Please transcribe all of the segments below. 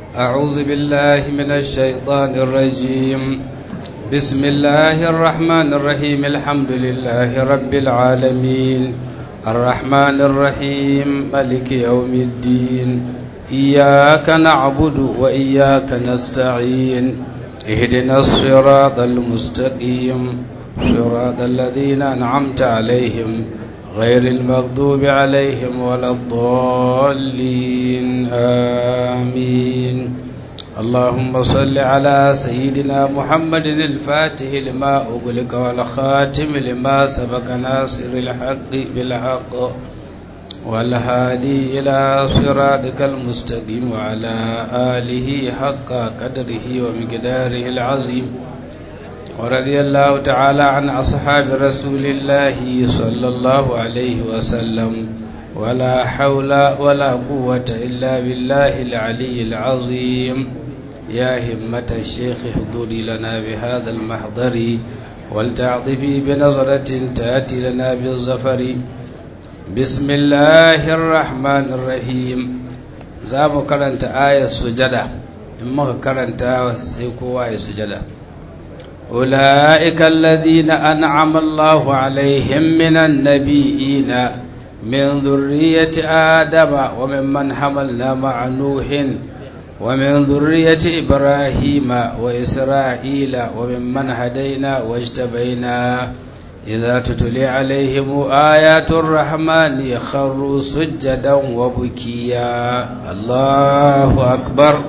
أعوذ بالله من الشيطان الرجيم بسم الله الرحمن الرحيم الحمد لله رب العالمين الرحمن الرحيم ملك يوم الدين إياك نعبد وإياك نستعين اهدنا الصراط المستقيم صراط الذين أنعمت عليهم غير المغضوب عليهم ولا الضالين آمين اللهم صل على سيدنا محمد الفاتح لما أغلق والخاتم لما سبق ناصر الحق بالحق والهادي إلى صراطك المستقيم وعلى آله حق قدره ومقداره العظيم ورضي الله تعالى عن أصحاب رسول الله صلى الله عليه وسلم ولا حول ولا قوة إلا بالله العلي العظيم يا همة الشيخ احضري لنا بهذا المحضر ولتعطفي بنظرة تأتي لنا بالظفر بسم الله الرحمن الرحيم زام كرنت آية السجدة إما كرنت سيكوا آية السجدة أولئك الذين أنعم الله عليهم من النبيين من ذرية آدم وممن حملنا مع نوح ومن ذرية إبراهيم وإسرائيل وممن هدينا واجتبينا إذا تتلي عليهم آيات الرحمن خروا سجدا وبكيا الله أكبر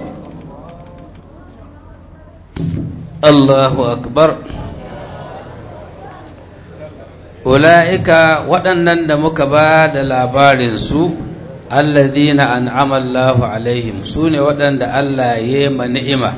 الله أكبر ula'ika waɗannan da muka ba da labarinsu alladhina an'ama Allahu alaihim su ne waɗanda Allah ya ma ni'ima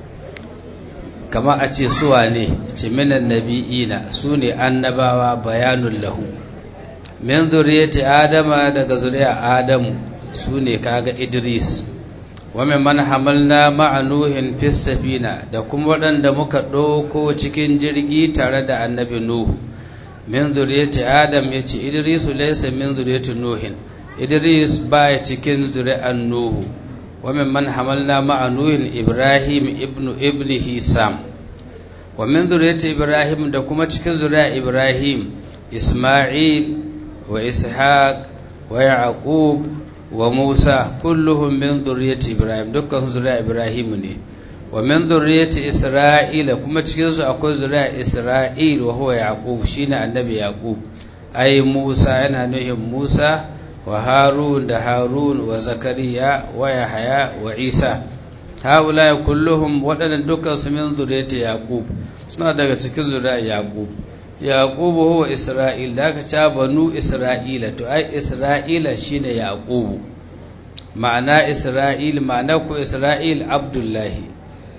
kama a ce suwa ne ce minan nabi'ina su ne annabawa bayanun lahu min zuriyati adama daga zuriya adamu su ne kaga idris wa min man hamalna ma'a nuhin fis safina da kuma waɗanda muka ɗauko cikin jirgi tare da annabi nuhu min zuriyati adam ya ce idrisu laysa min zuriyati nuhin idris baya cikin zuri'an nuhu wa min man hamalna ma'a nuhin ibrahim ibnu ibnihi sam wa min zuriyati ibrahim da kuma cikin zuri'a ibrahim isma'il wa ishaq wa yaqub wa musa kulluhum min zuriyati ibrahim dukkan zuri'a ibrahim ne wa min zurriyyati isra'ila kuma cikin su akwai zuriya isra'il wa huwa yaqub shine annabi yaqub ai musa yana nuhin musa wa harun da harun wa zakariya wa yahya wa isa haula kulluhum waɗannan dukkan su min zurriyyati yaqub suna daga cikin zuriya yaqub yaqub huwa isra'il da aka ca banu isra'ila to ai isra'ila shine yaqub ma'ana isra'il ma'ana ku isra'il abdullahi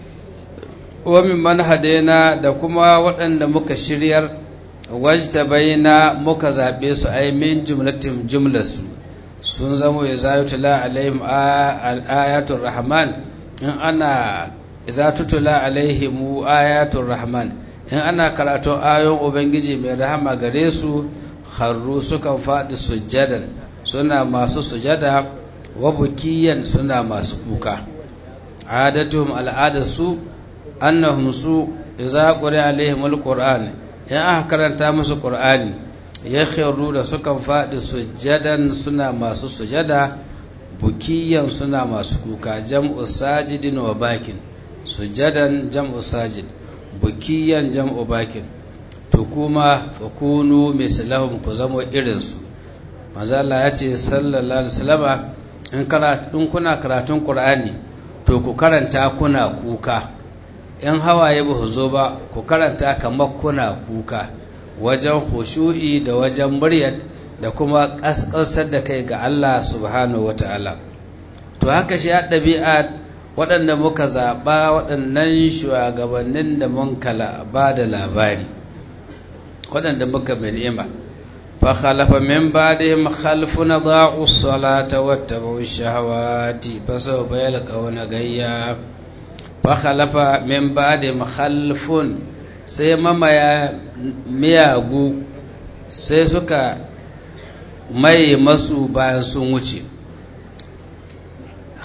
wa mimman hadaina da kuma waɗanda muka shiryar wajta baina muka zaɓe su ai min jumlatin jumlasu sun zamo ya zayu tula alaihim ayatul rahman in ana za tutula alaihim ayatul rahman in ana karatun ayon ubangiji mai rahama gare su harru sukan faɗi sujjadan suna masu sujada wa bukiyan suna masu kuka adatuhum al'adarsu annahum su idza quri alaihim alquran in aka karanta musu qur'ani ya khairu da sukan faɗi sujjadan suna masu sujada bukiyan suna masu kuka jam'u sajidin wa bakin sujjadan jam'u sajid bukiyan jam'u bakin to kuma fakunu mislahum ku zamo irin su manzo Allah ya ce sallallahu alaihi wasallama in kana in kuna karatun qur'ani to ku karanta kuna kuka in hawaye ba zo ba ku karanta kamar kuna kuka wajen hushu'i da wajen muryar da kuma ƙasƙasar da kai ga Allah subhanahu wa ta'ala to haka shi ya ɗabi'a waɗanda muka zaɓa waɗannan shugabannin da mun kala ba da labari waɗanda muka mai ni'ima fa khalafa min ba'dihim khalfun dha'u as-salata wattabu ash-shahawati fa sawfa yalqawna gayya fa khalafa min ba'dihim khalfun sai mamaya miyagu sai suka mai masu bayan sun wuce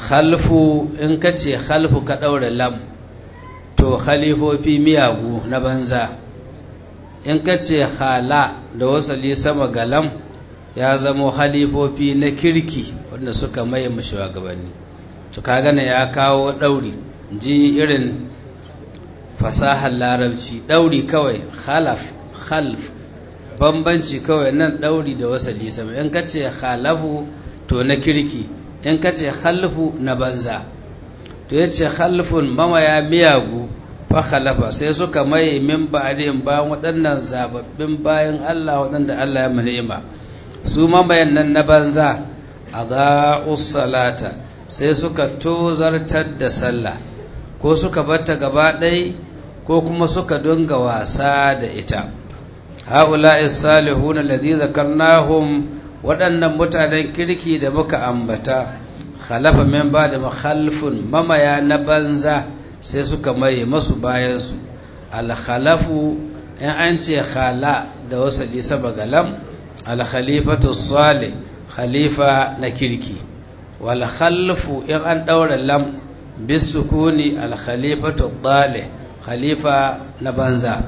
khalfu in ka ce khalfu ka ɗaura lam to khalifofi miyagu na banza in ka ce hala da wasali sama ga lam ya zamo khalifofi na kirki wanda suka maye shugabanni to ka gane ya kawo ɗauri ji irin fasahar larabci ɗauri kawai khalaf khalf bambanci kawai nan ɗauri da wasali sama in ka ce khalafu to na kirki in ka ce khalfu na banza to ya ce khalfun mamaya miyagu fa khalafa sai suka maye min ba'din bayan waɗannan zababbin bayan Allah waɗanda Allah ya manima su mamayan nan na banza adaa'us salata sai suka tozartar da sallah ko suka batta gaba ɗai ko kuma suka dunga wasa da ita ha'ula'i salihun alladhi zakarnahum waɗannan mutanen kirki da muka ambata khalafa min ba da makhalfun mamaya na banza sai suka maye masu bayansu alkhalafu in an ce khala da wasu lisa bagalam alkhalifatu salih khalifa na kirki wal khalfu in an ɗaura lam bisukuni alkhalifatu dalih khalifa na banza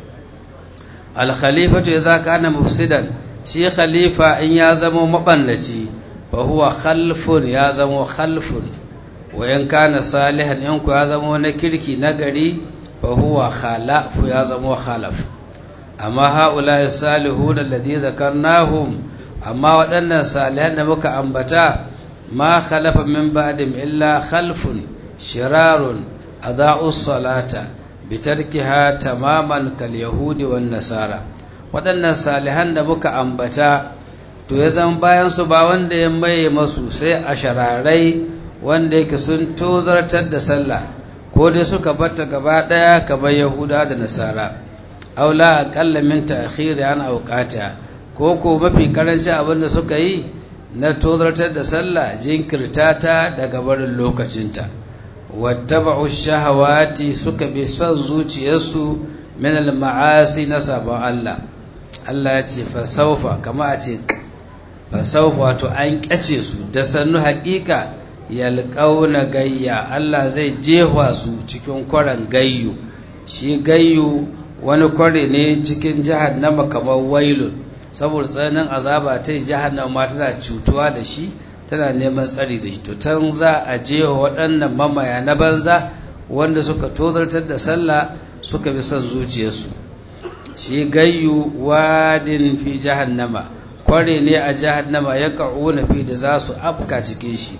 alkhalifatu idza kana mufsidan shi khalifa in ya zama mabannaci fa huwa khalfun ya zama khalfun wa in kana salihan in ku ya zama na kirki nagari fa huwa khalafu ya zama khalaf amma haula salihun alladhi dhakarnahum amma waɗannan salihan da muka ambata ma khalafa min ba'dim illa khalfun shirarun adaa'us salata bitarkiha tamaman kal yahudi wan nasara waɗannan salihan da muka ambata to ya zan bayan su ba wanda ya maye masu sai a shararai wanda yake sun tozartar da sallah ko dai suka batta gaba ɗaya kamar yahuda da nasara aula aƙalla min ta'khiri an auqata ko ko mafi karanci abin da suka yi na tozartar da sallah jinkirta ta daga barin lokacinta wattaba'u shahawati suka bi son zuciyarsu min al-ma'asi na sabon Allah Allah ya ce fa saufa kama a ce fa saufa wato an kyace su da sannu haƙiƙa yalqauna gayya Allah zai jefa su cikin kwaran gayyu shi gayyu wani kware ne cikin jahannama kamar wailun saboda tsananin azaba ta jahannama ma tana cutuwa da shi tana neman tsari da shi to tan za a je waɗannan mamaya na banza wanda suka tozartar da sallah suka bi son zuciyarsu shi gayyu wadin fi jahannama kware ne a jahannama ya ka'una fi da za su afka cikin shi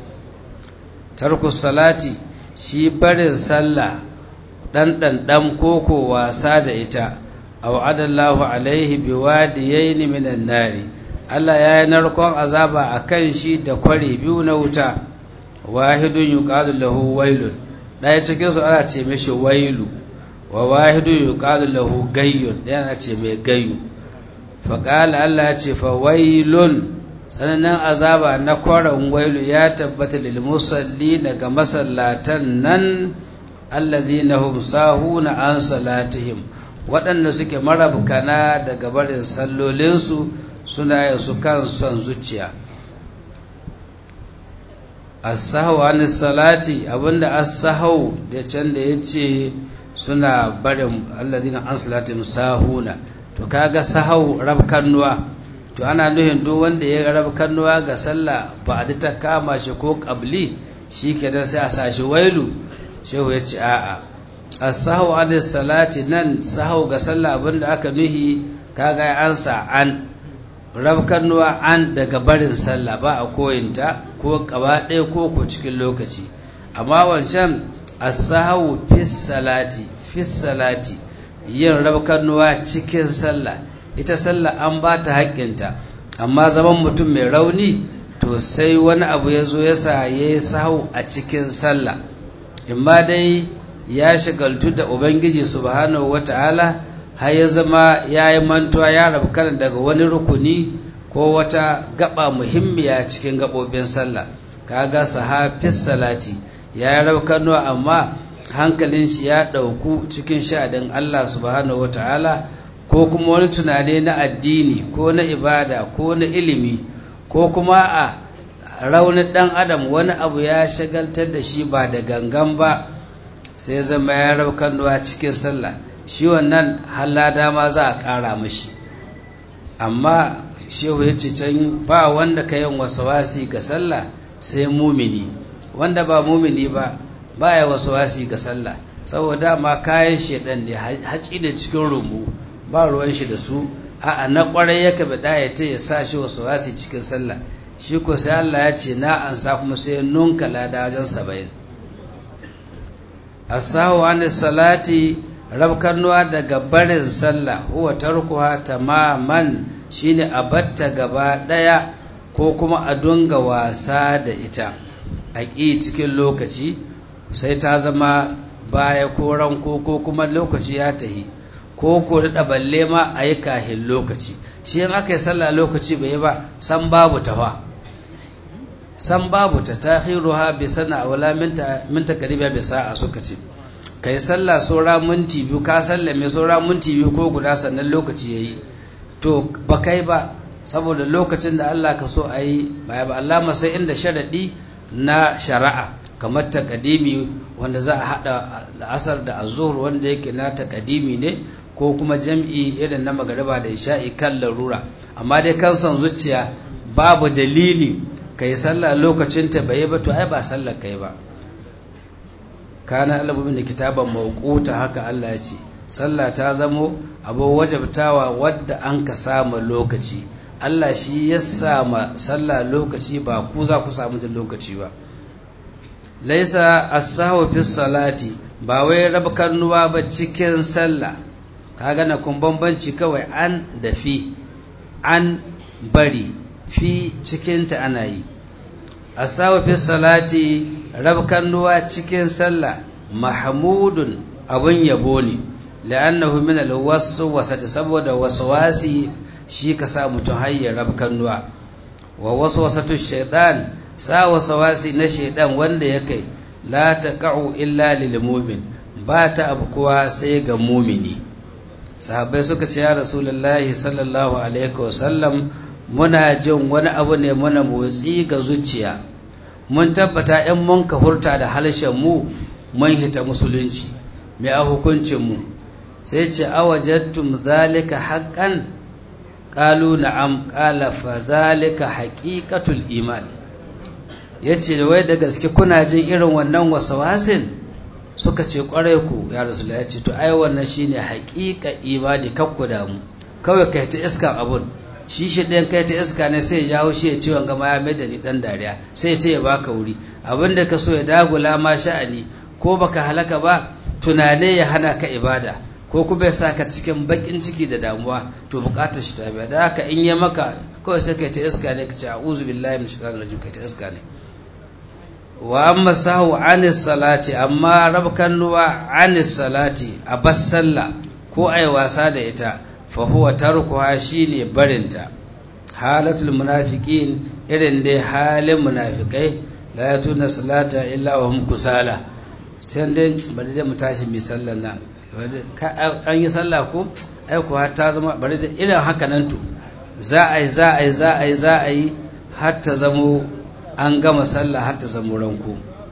tarkus salati shi barin sallah ɗan ɗanɗan koko wasa da ita a wa'adallahu alaihi biwadiyaini minan nari Allah ya yi narkon azaba a kan shi da kware biyu na wuta wahidun yuqalu lahu wailun ɗaya cikin su ana ce mishi wailu wa wahidun yuqalu lahu gayyun ɗaya ana ce mai gayyu fa qala Allah ya ce fa wailun sanannen azaba na kwaran wailu ya tabbata lil musalli daga masallatan nan alladhina hum sahuna an salatihim waɗanda suke marabkana daga barin sallolinsu suna yin su kan son zuciya as-sahwu an salati abinda as-sahwu da can da yace suna barin alladhina an salatihim sahuna to kaga sahau rabkannuwa to ana nuhin duk wanda ya rabkannuwa ga sallah ba a ta kama shi ko qabli shikenan sai a sashi wailu shehu ya ce a'a as-sahwu an salati nan sahau ga sallah abinda aka nuhi kaga ya ansa an rabkannuwa an daga barin sallah ba a koyinta ko gaba ɗaya ko ko cikin lokaci amma wancan as-sahwu fis salati fis salati yin rabkannuwa cikin sallah ita sallah an ba ta haƙƙinta amma zaman mutum mai rauni to sai wani abu ya zo ya sa ya yi sahau a cikin sallah imma dai ya shagaltu da ubangiji subhanahu wata'ala har ya zama ya yi mantuwa ya rabu kanan daga wani rukuni ko wata gaba muhimmiya cikin gabobin sallah kaga sahafis salati ya yi rabu kanuwa amma hankalin shi ya ɗauku cikin sha'adin Allah subhanahu wata'ala ko kuma wani tunani na addini ko na ibada ko na ilimi ko kuma a raunin ɗan adam wani abu ya shagaltar da shi ba da gangan ba sai zama ya raukannuwa cikin sallah shi wannan halada ma za a ƙara mashi amma shehu ya ce can ba wanda ka yin wasi ga sallah sai mumini wanda ba mumini ba ba ya wasi ga sallah saboda ma kayan shedan ne haci da cikin rumu ba ruwan shi da su a'a na kwarai ya kabe da ya ya sa shi wasi cikin sallah shi ko sai Allah ya ce na ansa kuma sai nunka lada wajen saba'in asahu an salati rabkanuwa daga barin sallah huwa tarkuha tamaman shine a batta gaba daya ko kuma a dunga wasa da ita a ƙi cikin lokaci sai ta zama baya ko ranko ko kuma lokaci ya tahi ko ko da balle ma a yi kahin lokaci shi in aka yi sallah lokaci bai yi ba san babu tawa san babu ta tahiruha bi sana wala minta minta kariba bi sa'a suka ce kai sallah saura minti biyu ka sallame saura minti biyu ko guda sannan lokaci yayi to ba kai ba saboda lokacin da Allah ka so a yi ba ba Allah sai inda sharadi na shari'a kamar takadimi wanda za a hada asar da azhur wanda yake na takadimi ne ko kuma jam'i irin na magariba da isha'i kan larura amma dai kan son zuciya babu dalili kai sallah lokacin ta bai ba to ai ba sallar kai ba kana alabumin da kitaban mawquta haka Allah ya ce sallah ta zamo abu wajabtawa wadda an ka samu lokaci Allah shi ya sama sallah lokaci ba ku za ku samu jin lokaci ba laisa as-sahwu fi salati ba wai rabkanuwa ba cikin sallah kaga na kun bambanci kawai an da fi an bari fi cikinta ana yi as-sahwu fi salati rabkanuwa cikin sallah mahmudun abun yabo ne la'annahu min al-waswasati saboda waswasi shi ka sa mutum hayyar rabkanuwa wa waswasatu shaytan sa waswasi na shaydan wanda ya kai la taqa'u illa lil mu'min ba ta abkuwa sai ga mumini sahabbai suka ce ya rasulullahi sallallahu alaihi wasallam muna jin wani abu ne muna motsi ga zuciya mun tabbata in mun ka hurta da halshen mu mun hita musulunci mai a hukuncin mu sai ce awajattum zalika haqqan qalu na'am qala fa zalika haqiqatul iman yace da wai da gaske kuna jin irin wannan wasawasin suka ce kwarai ku ya rasulullahi yace to ai wannan shine haqiqa imani kakku da mu kawai kai ta iska abun shi shi ɗayan kai ta iska ne sai ya jawo shi ya ciwon gama ya mai da ni ɗan dariya sai ya ce ya baka wuri abin da ka so ya dagula ma sha'ani ko baka halaka ba tunane ya hana ka ibada ko kuma ya sa ka cikin bakin ciki da damuwa to bukatar shi ta biya da haka in ya maka kawai sai kai ta iska ne ka ce a'udhu billahi min shaitanir rajim kai ta iska ne wa amma sahu anis salati amma rabkan nuwa anis salati a bas sallah ko ai wasa da ita fa huwa tarkuha shine barinta halatul munafiqin irin dai halin munafikai la yatuna salata illa wa hum kusala sai dai bari da mu tashi mi sallan nan an yi sallah ko ai kuwa ta zama bari da irin haka nan to za a yi za a yi za a yi za a yi har ta zamo an gama sallah har ta zamo ranko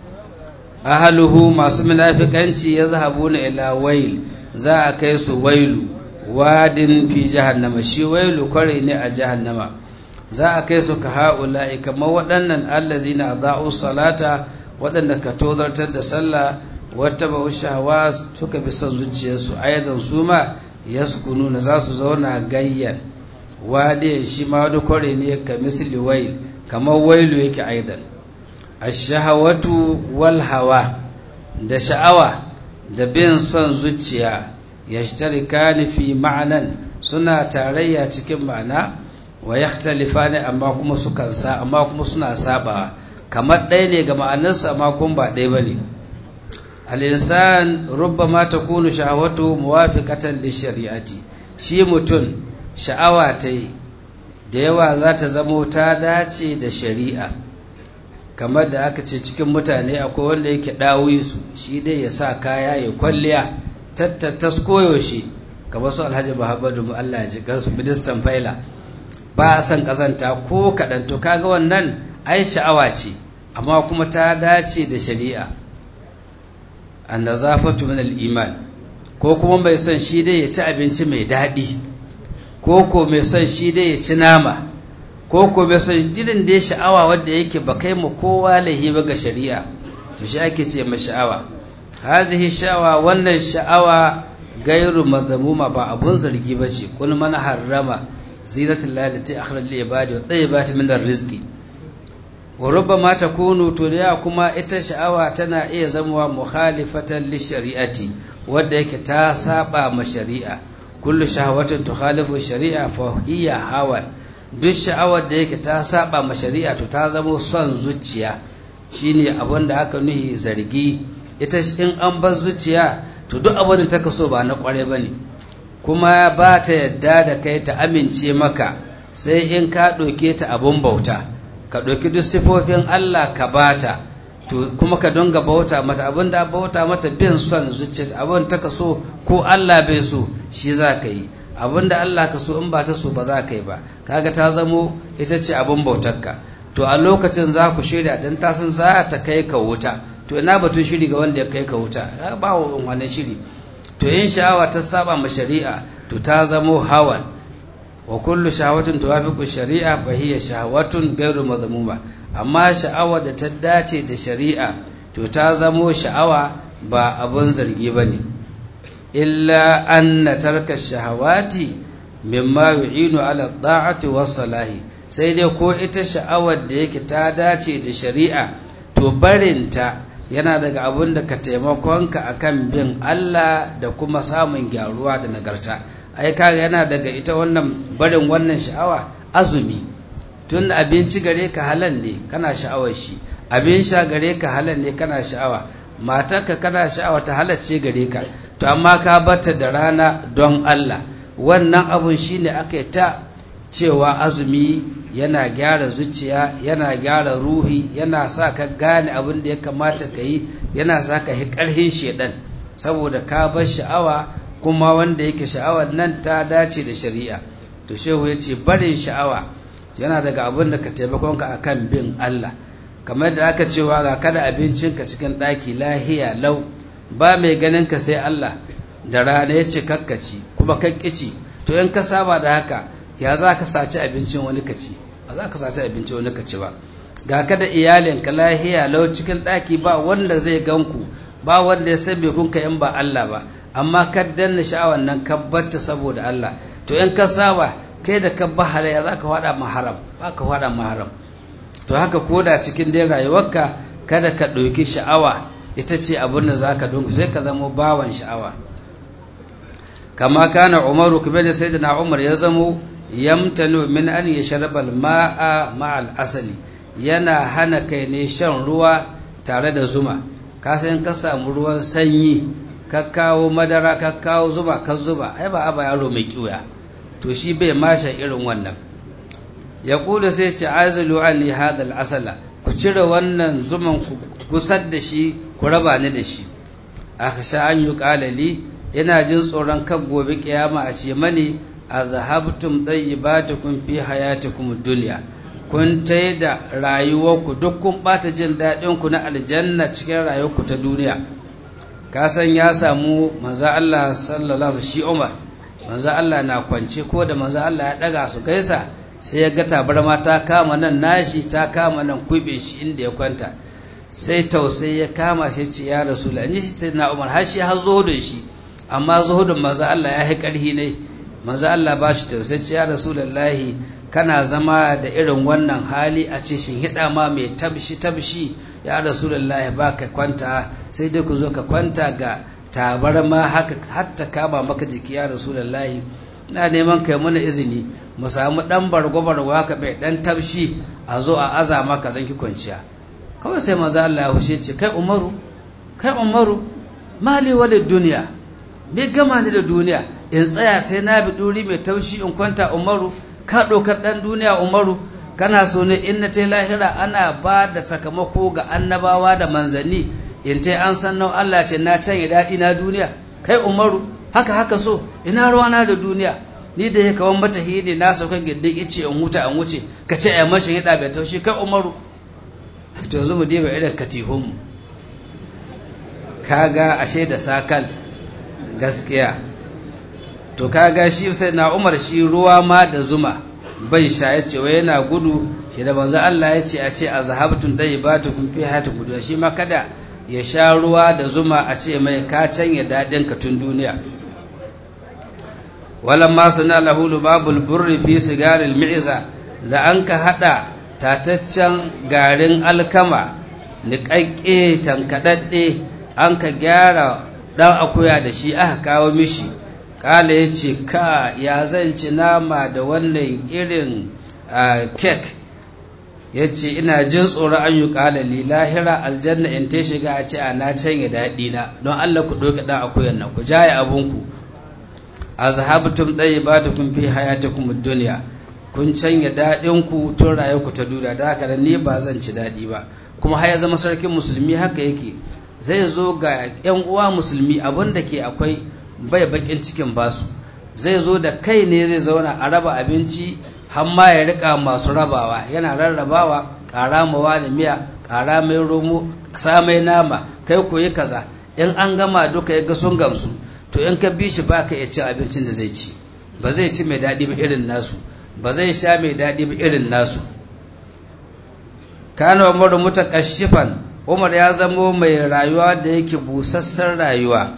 ahaluhu masu munafikanci ya zahabu na ila wail za a kai su wailu wadin fi jahannama shi wailu kware ne a jahannama za a kai su ka ha'ula'i kamar waɗannan allazina da'u salata waɗanda ka tozartar da sallah wata ba shahawa suka bi son zuciyarsu ayyadan su ma yaskununa za su zauna gayyan wadiyan shi ma wani kware ne ka misli wail kamar wailu yake aidan ashahawatu wal hawa da sha'awa da bin son zuciya yashtarikani fi ma'anan suna tarayya cikin ma'ana wa yakhtalifani amma kuma sukan sa amma kuma suna sabawa kamar ɗaya ne ga ma'anarsu amma kuma ba ɗaya bane al-insan rubbama takunu shahawatu muwafiqatan lishari'ati shi mutum sha'awa ta da yawa za ta zamo ta dace da shari'a kamar da aka ce cikin mutane akwai wanda yake ɗawi su shi dai ya sa kaya ya kwalliya tattattas koyaushe kamar su alhaji muhammadu Allah ya ji gansu ministan faila ba a san kazanta ko kaɗan to kaga wannan ai sha'awa ce amma kuma ta dace da shari'a annazafatu min al-iman ko kuma mai son shi dai ya ci abinci mai daɗi ko ko mai son shi dai ya ci nama ko ko mai son irin dai sha'awa wanda yake ba kai mu kowa lahi ba ga shari'a to shi ake ce ma sha'awa hazihi sha'awa wannan sha'awa gairu mazmuma ba abun zargi ba ce kun man harrama zinatul lalati akhraj lil ibadi wa tayyibati min rizqi wa rubbama takunu to da kuma ita sha'awa tana iya zama mukhalifatan li shari'ati wanda yake ta saba ma shari'a kullu shahawatin tukhalifu shari'a fa hiya hawan duk sha'awar da yake ta saba ma shari'a to ta zama son zuciya shine abin da aka nuhi zargi ita in an bar zuciya to duk abin da ta kaso ba na kware bane kuma ba ta yadda da kai ta amince maka sai in ka ɗauke ta abun bauta ka ɗauki duk sifofin Allah ka bata to kuma ka donga bauta mata abin da bauta mata bin son zuciya abin ta ka so ko Allah bai so shi za ka yi abin da Allah ka so in ba ta so ba za ka yi ba kaga ta zamo ita ce abin bautarka to a lokacin za ku shirya dan ta san za ta kai ka wuta to ina batun shiri ga wanda ya kai ka wuta ba wannan shiri to in sha'awa ta saba ma shari'a to ta zamo hawan wa kullu shahawatin tuwafiqu shari'a fa hiya shahawatun ghairu madhmuma amma sha'awa da ta dace da shari'a to ta zamo sha'awa ba abun zargi bane illa anna tarka shahawati mimma yu'inu ala da'ati was salahi sai dai ko ita sha'awar da yake ta dace da shari'a to barinta yana daga abun da ka taimakonka akan bin Allah da kuma samun gyaruwa da nagarta ai kaga yana daga ita wannan barin wannan sha'awa azumi tun abinci gare ka halal ne kana sha'awar shi abin sha gare ka halal ne kana sha'awa matarka kana sha'awa ta halacce gare ka to amma ka bata da rana don Allah wannan abun shine aka ta cewa azumi yana gyara zuciya yana gyara ruhi yana sa ka gane abin da ya kamata ka yi yana sa ka yi ƙarhin shedan saboda ka bar sha'awa kuma wanda yake sha'awar nan ta dace da shari'a to shehu ya ce barin sha'awa yana daga abin da ka taimakonka a kan bin Allah kamar da aka cewa ga kada abincinka cikin ɗaki lahiya lau ba mai ganin ka sai Allah da rana ya ce kakkaci kuma kakkici to in ka saba da haka ya za ka saci abincin wani ka ci ba za ka saci abincin wani ka ci ba ga kada iyalinka lahiya lau cikin ɗaki ba wanda zai ganku ba wanda ya san kun ka in ba Allah ba amma ka danna sha'awar nan ka batta saboda Allah to in ka saba kai da ka ba halaya za ka faɗa maharam ba ka faɗa maharam to haka koda cikin dai rayuwarka kada ka ɗauki sha'awa ita ce abin da za ka dungu sai ka zamo bawan sha'awa kama kana umaru kuma da sai na umar ya zamo yamtanu min an ya sharbal ma'a ma'al asali yana hana kai ne shan ruwa tare da zuma ka san ka samu ruwan sanyi ka kawo madara ka kawo zuba ka zuba ai ba aba yaro mai kiwaya to shi bai masha irin wannan ya kula sai ce azilu anni hadal asala ku cire wannan zuman ku gusar da shi ku raba ni da shi aka sha an yi kalali yana jin tsoron kan gobe kiyama a ce mani azhabtum tayyibatukum fi hayatikum dunya kun tai da rayuwarku duk kun bata jin daɗin ku na aljanna cikin rayuwarku ta duniya ka san ya samu manzo Allah sallallahu alaihi shi Umar manzo Allah na kwance ko da manzo Allah ya daga su gaisa sai ya ga tabarma ta kama nan nashi ta kama nan kube shi inda ya kwanta sai tausayi ya kama shi ce ya rasul an ji sai na Umar har shi har zuhudun shi amma zuhudun manzo Allah ya yi karhi ne manzo Allah ba shi tausayi ce ya rasulullahi kana zama da irin wannan hali a ce shin hida ma mai tabshi tabshi ya rasulullahi ba ka kwanta sai dai ku zo ka kwanta ga tabarma haka hatta kama maka jiki ya rasulullahi ina neman kai mana izini mu samu dan bargo-bargo haka bai dan tabshi a zo a aza maka zanki kwanciya kawai sai maza Allah ya hushe ce kai umaru kai umaru mali wale duniya bai gama ni da duniya in tsaya sai na bi duri mai taushi in kwanta umaru ka ɗaukar ɗan duniya umaru kana so ne in na ta lahira ana ba da sakamako ga annabawa da manzanni in ta an san nan Allah ce na canye daɗi na duniya kai umaru haka haka so ina ruwana da duniya ni da ya kawan mata hini na saukan gindin ice in huta an wuce ka ce a mashin hida bai taushi kai umaru to yanzu mu diba irin katihun kaga ashe da sakal gaskiya to kaga shi sai na umar shi ruwa ma da zuma bai sha ya ce wai yana gudu shi da manzo Allah ya ce a ce a zahabtun dai ba ta kun fi hata gudu shi ma kada ya sha ruwa da zuma a ce mai ka canya daɗin ka tun duniya walan ma suna lahu babul burri fi sigaril mi'za da an ka hada tataccen garin alkama niƙaƙƙe tankaɗaɗɗe an ka gyara ɗan akuya da shi aka kawo mishi kala ya ce ka ya zan ci nama da wannan irin kek ya ce ina jin tsoron an yi kalali lahira aljanna in ta shiga a ce a na canye daɗi na don allah ku ɗauki ɗan akuyan nan ku jaye abinku a zahabtum ɗaya ba ta kun fi hayata kuma duniya kun canye daɗinku tun ku ta duniya da haka ni ba zan ci daɗi ba kuma har ya zama sarkin musulmi haka yake zai zo ga 'yan uwa musulmi abin da ke akwai bai bakin cikin basu zai zo da kai ne zai zauna a raba abinci har ma ya rika masu rabawa yana rarrabawa ƙara mawa da miya ƙara mai romo sa mai nama kai koyi kaza in an gama duka ya ga sun gamsu to in ka bi shi ba ka iya cin abincin da zai ci ba zai ci mai daɗi ba irin nasu ba zai sha mai daɗi ba irin nasu kana umar mutakashifan umar ya zamo mai rayuwa da yake busassan rayuwa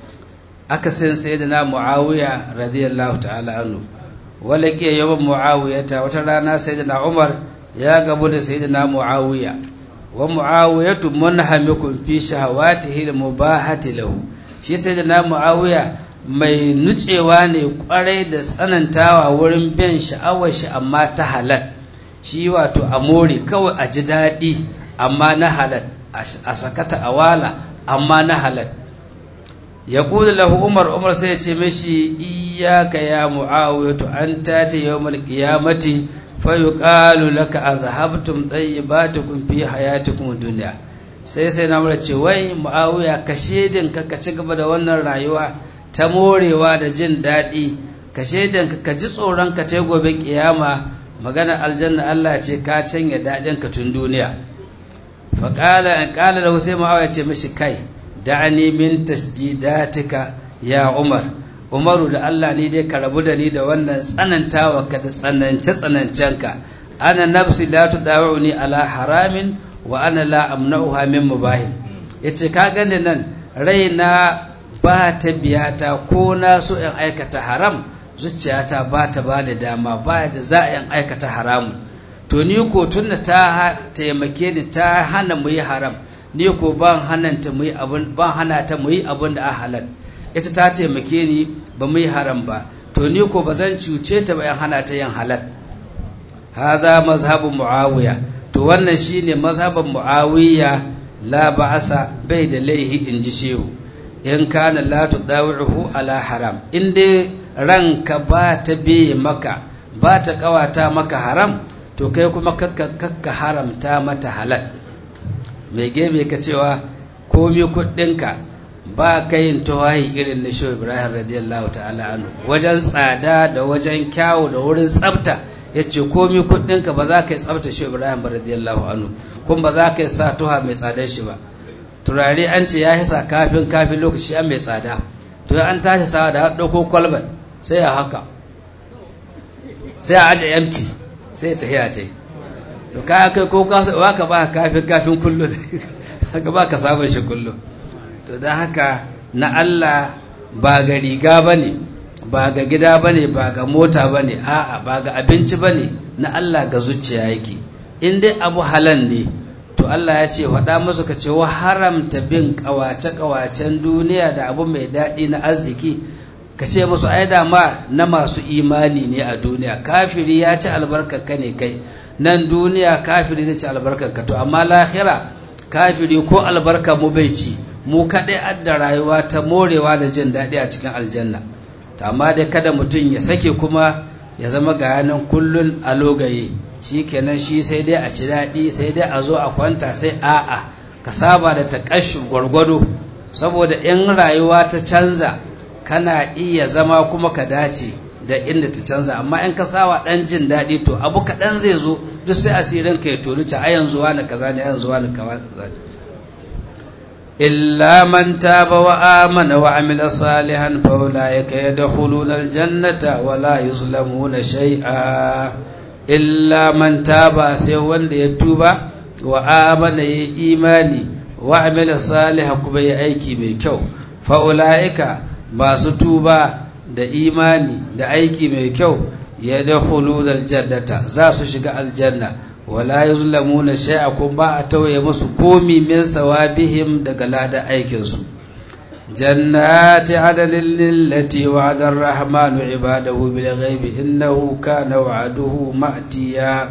aka san sayyidina muawiya radiyallahu ta'ala anhu wala ke yawan muawiyata wata rana sayyidina umar ya gabu da sayyidina muawiya wa muawiyatu munhamikun fi shahawatihi mubahati lahu shi sayyidina muawiya mai nutsewa ne kwarai da tsanantawa wurin bin sha'awar shi amma ta halal shi wato a more kawai a ji daɗi amma na halal a sakata a wala amma na halal ya kudu lahu umar umar sai ya ce mashi iyaka ya mu'awiyatu an tati yawmal qiyamati fa yuqalu laka azhabtum tayyibatukum fi hayatikum dunya sai sai na mura ce wai mu'awiya ka shedin ka ka ci gaba da wannan rayuwa ta morewa da jin daɗi ka shedin ka ji tsoron ka ta gobe kiyama magana aljanna Allah ce ka canya daɗin ka tun duniya fa qala an qala lahu sai mu'awiya ce mashi kai da'ani min tasdidatika ya Umar Umaru da Allah ni dai ka rabu da ni da wannan tsanantawa ka da tsanance tsanancenka ana nafsi la tudawuni ala haramin wa ana la amna'uha min mubahin yace ka gani nan raina ba ta biyata ko na so in aikata haram zuciyata ba ta ba da dama ba da za a in aikata haramu to ni ko tunda ta taimake ni ta hana mu yi haram ni ko ban hananta mu yi abin ban hana ta mu yi abin da a halal ita ta taimake ni ba mu yi haram ba to ni ko ba zan cuce ta ba in hana ta yin halal hadha mazhabu muawiya to wannan shine mazhaban muawiya la ba'asa bai da laihi in ji shehu in kana la tudawihu ala haram in dai ranka ba ta biye maka ba ta kawata maka haram to kai kuma kakka haramta mata halal mai gebe ka cewa komi kuɗinka ba ka yin tawahi irin na shi ibrahim radiyallahu ta'ala anhu wajen tsada da wajen kyawu da wurin tsafta ya ce komi kuɗinka ba za ka yi tsafta shi ibrahim ba radiyallahu anhu kuma ba za ka yi sa tuha mai tsadar shi ba turare an ce ya hisa kafin kafin lokaci an mai tsada to an tashi sawa da ɗauko kwalban sai ya haka sai a aje empty sai ya tafiya ta yi to ka kai ko ka ka ba kafin kafin kullum haka ba ka sabon shi kullum to don haka na Allah ba ga riga ba ne ba ga gida ba ne ba ga mota ba ne a'a ba ga abinci ba ne na Allah ga zuciya yake in dai abu halan ne to Allah ya ce faɗa musu ka ce wa haramta bin ƙawace-ƙawacen duniya da abu mai daɗi na arziki ka ce musu ai da ma na masu imani ne a duniya kafiri ya ci albarkarka ne kai nan duniya kafiri zai ci albarkarka to amma lahira kafiri ko albarka mu bai ci mu kaɗai adda rayuwa ta morewa da jin daɗi a cikin aljanna to amma dai kada mutum ya sake kuma ya zama ga yanan kullun a logaye shi kenan shi sai dai a ci daɗi sai dai a zo a kwanta sai a'a ka saba da taƙashi gwargwado saboda in rayuwa ta canza kana iya zama kuma ka dace da inda ta canza amma in ka sawa dan jin daɗi to abu kaɗan zai zo duk sai asirin ka ya tonu ta a yanzu wani kaza ne yanzu wani kaza ne إلا من تاب وآمن وعمل صالحا فأولئك يدخلون الجنة ولا يظلمون شيئا إلا من تاب سيوان يتوب وآمن إيماني وعمل صالحا كما يأيكي ميكو فأولئك ما ستوبا da imani da aiki mai kyau ya da huludar jannata za su shiga aljanna wala yuzlamuna shay'a kun ba a tauye musu komi min sawabihim daga lada aikinsu jannati adalin lillati wa'ada ar-rahmanu ibadahu bil ghaibi innahu kana wa'aduhu ma'tiya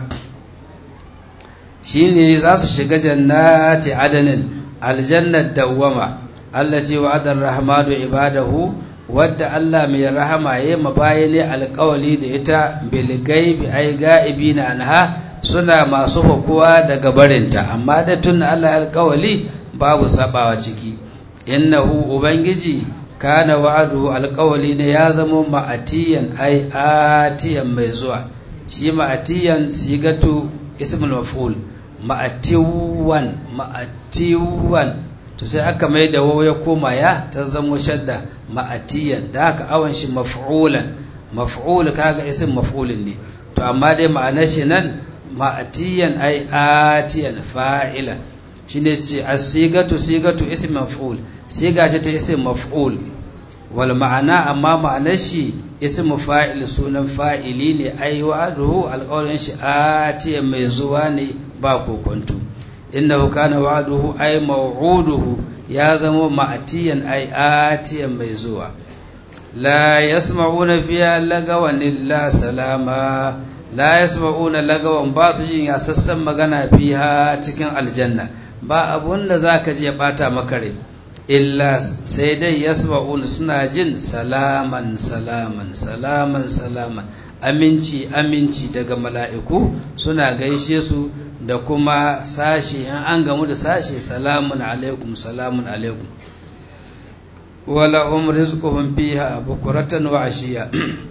shine za su shiga jannati adalin aljannat dawwama allati wa'ada ar-rahmanu ibadahu wadda Allah mai rahama ya mabayane alƙawali da ita bil ghaibi ay ga'ibina anha suna masu hukuwa daga barinta amma da tun Allah alkawali babu sabawa ciki innahu ubangiji kana wa'adu alkawali ne ya zama ma'atiyan ai atiyan mai zuwa shi ma'atiyan sigatu ismul maf'ul ma'atiwan ma'atiwan to sai aka mai da wawo ya koma ya ta zamo shadda ma'atiyan da haka awan shi maf'ulan maf'ul kaga ism maf'ulin ne to amma dai ma'anar shi nan ma'atiyan ai atiyan fa'ilan shine ce as-sigatu sigatu ism maf'ul siga ce ta ism maf'ul wal ma'ana amma ma'anar shi ism fa'il sunan fa'ili ne ai wa'aduhu alqawlin shi atiyan mai zuwa ne ba kokonto innahu kana wa'aduhu ai maw'uduhu ya zama ma'atiyan ai atiyan mai zuwa la yasma'una fiha lagawan illa salama la yasma'una lagawan ba su jin yasassan magana fiha cikin aljanna ba abun da zaka je bata maka rai illa sai dai yasma'una suna jin salaman salaman salaman salaman aminci aminci daga mala'iku suna gaishe su da kuma sashe in an gamu da sashe salamun alaikum salamun alaikum walahum rizquhum fiha bukuratan wa ashiya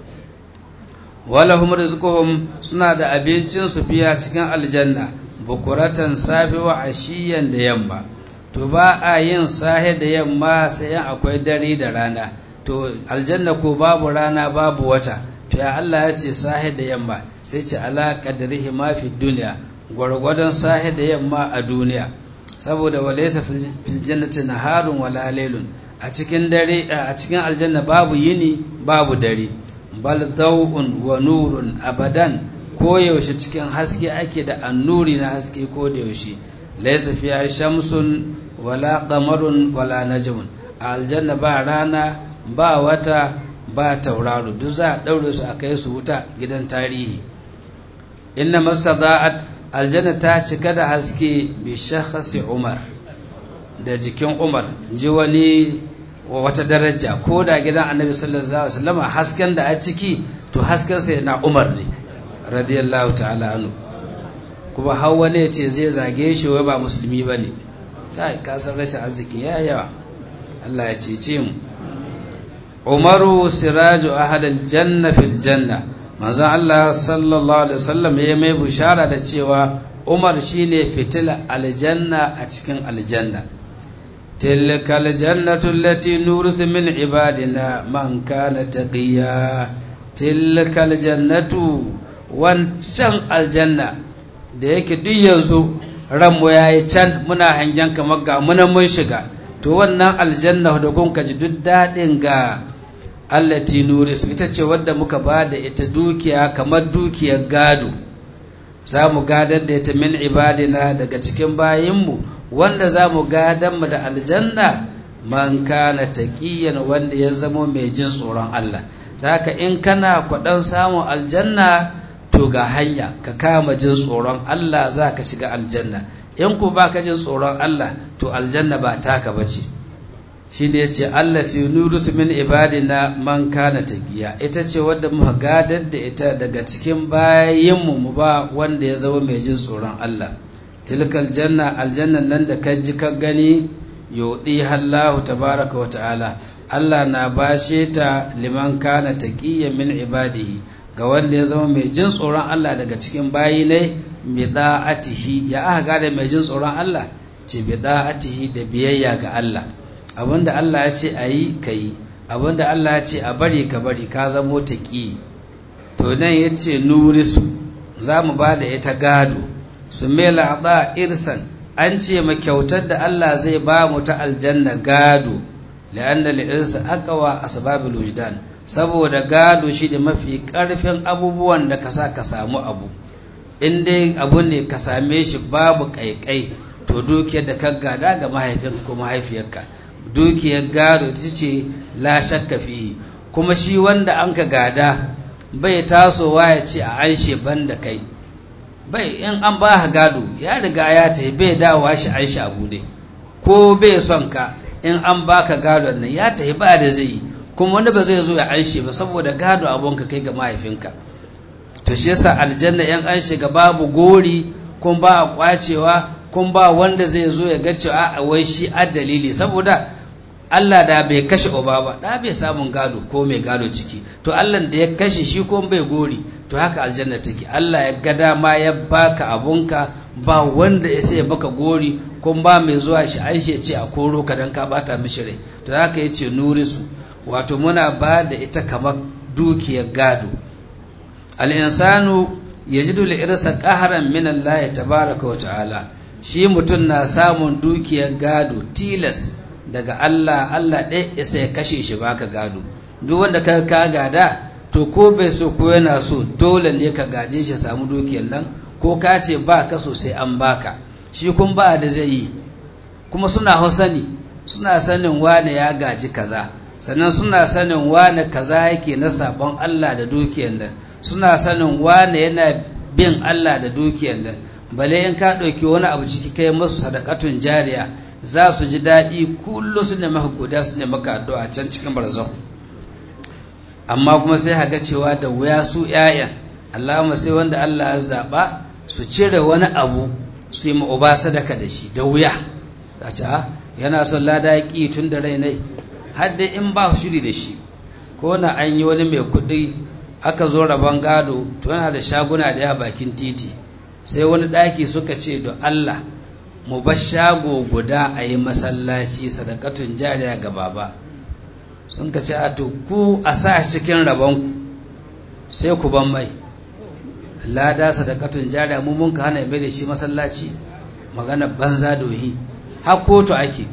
walahum rizquhum suna da abincin su fiya cikin aljanna bukuratan safi wa ashiyan da yamma to ba a yin sahe da yamma sai akwai dare da rana to aljanna ko babu rana babu wata to ya Allah ya ce sahe da yamma sai ce ala qadrihi ma fi dunya gwargwadon sahe da yamma a duniya saboda walaysa fil jannati naharun wala laylun a cikin dare a cikin aljanna babu yini babu dare bal daw'un wa nurun abadan ko yaushe cikin haske ake da annuri na haske ko da yaushe laysa fiha shamsun wala qamarun wala najmun a aljanna ba rana ba wata ba tauraro duk za a daure su a kai su wuta gidan tarihi inna mastada'at aljanna ta cika da haske bi shakhsi umar da jikin umar ji wani wata daraja ko da gidan annabi sallallahu alaihi wasallam hasken da a ciki to hasken sai na umar ne radiyallahu ta'ala anhu kuma har wani ya ce zai zage shi wai ba musulmi ba ne kai ka san rashin arziki ya yawa Allah ya cece mu umaru siraju ahadal janna fil janna manzon Allah sallallahu alaihi wasallam ya mai bushara da cewa umar shine fitila aljanna a cikin aljanna tilka aljannatu allati nurithu min ibadina man kana taqiya tilka aljannatu wancan aljanna da yake duk yanzu ranmu ya yi can muna hangen kamar ga munan mun shiga to wannan aljanna da kun ji duk daɗin ga allati nurisu ita ce wadda muka ba da ita dukiya kamar dukiyar gado za mu gadar da ita min ibadina daga cikin bayinmu wanda za mu gadar mu da aljanna man kana taqiyan wanda ya zamo mai jin tsoron Allah haka in kana kwaɗan samun aljanna to ga hanya ka kama jin tsoron Allah za ka shiga aljanna in ku ba ka jin tsoron Allah to aljanna ba taka ba ce shi ne ce Allah ce nurus min ibadina man kana taqiya ita ce wadda muka gadar da ita daga cikin bayinmu mu ba wanda ya zama mai jin tsoron Allah tilkal janna aljannan nan da ka ji ka gani yodi Allahu tabaraka wa ta'ala Allah na bashe ta liman kana taqiyya min ibadihi ga wanda ya zama mai jin tsoron Allah daga cikin bayi ne bi da'atihi ya aka gane mai jin tsoron Allah ce bi da'atihi da biyayya ga Allah abinda Allah ya ce ayi kai abinda Allah ya ce a bari ka bari ka zamo taqi to nan yace nurisu zamu ba da ita gado su mela ba irsan an ce ma kyautar da Allah zai ba mu ta aljanna gado la'anna li'irsa aqwa asbabul wujdan saboda gado shi da mafi karfin abubuwan da ka sa ka samu abu in dai abu ne ka same shi babu kaikai to dukiyar da ka gada ga mahaifinka ko mahaifiyarka dukiyar gado ita ce la shakka fi kuma shi wanda an ka gada bai tasowa ya ce a anshe ban da kai bai in an ba gado ya riga ya tafi bai dawowa shi an shi abu ne ko bai son ka in an baka gadon nan ya tafi ba da zai yi kuma wanda ba zai zo ya anshe ba saboda gado abunka kai ga mahaifinka to shi yasa aljanna yan an shiga babu gori kun ba a kwacewa kun ba wanda zai zo ya ga cewa a wai shi a dalili saboda Allah da bai kashe uba ba da bai samun gado ko mai gado ciki to Allah da ya kashe shi ko bai gori to haka aljanna take Allah ya ga dama ya baka abunka ba wanda ya sai baka gori kun ba mai zuwa shi an ce a koro ka dan ka bata mishi rai to haka yace nurisu wato muna ba da ita kamar dukiyar gado al-insanu yajidu al-irsa qahran min Allah tabaaraka wa ta'ala shi mutum na samun dukiyar gado tilas daga Allah Allah ɗaya isa ya kashe shi baka gado duk wanda ka ka gada to ko bai so ko yana so dole ne ka gaje shi samu dukiyar nan ko ka ce ba ka so sai an baka shi kun ba da zai yi kuma suna hausani suna sanin wane ya gaji kaza sannan suna sanin wane kaza yake na sabon Allah da dukiyar nan suna sanin wane yana bin Allah da dukiyar nan bale in ka ɗauki wani abu ciki kai masu sadakatun jariya za su ji daɗi kullum su ne maka guda su ne maka addu'a can cikin barzan amma kuma sai haga cewa da wuya su ‘ya'yan Allahumma sai wanda Allah ya zaɓa su cire wani abu su yi ma'uba sadaka da shi da wuya a ce yana son lada ya ƙi tun da rai nai har dai in ba shiri da shi ko na an yi wani mai kuɗi aka zo rabon gado to yana da shaguna da ya bakin titi sai wani ɗaki suka ce da Allah mu bar shago guda a yi masallaci sadakatun jariya ga baba sun ka ce a to ku a sa shi cikin rabonku sai ku ban mai lada sadakatun jariya mu mun ka hana mai da shi masallaci magana banza dohi har kotu ake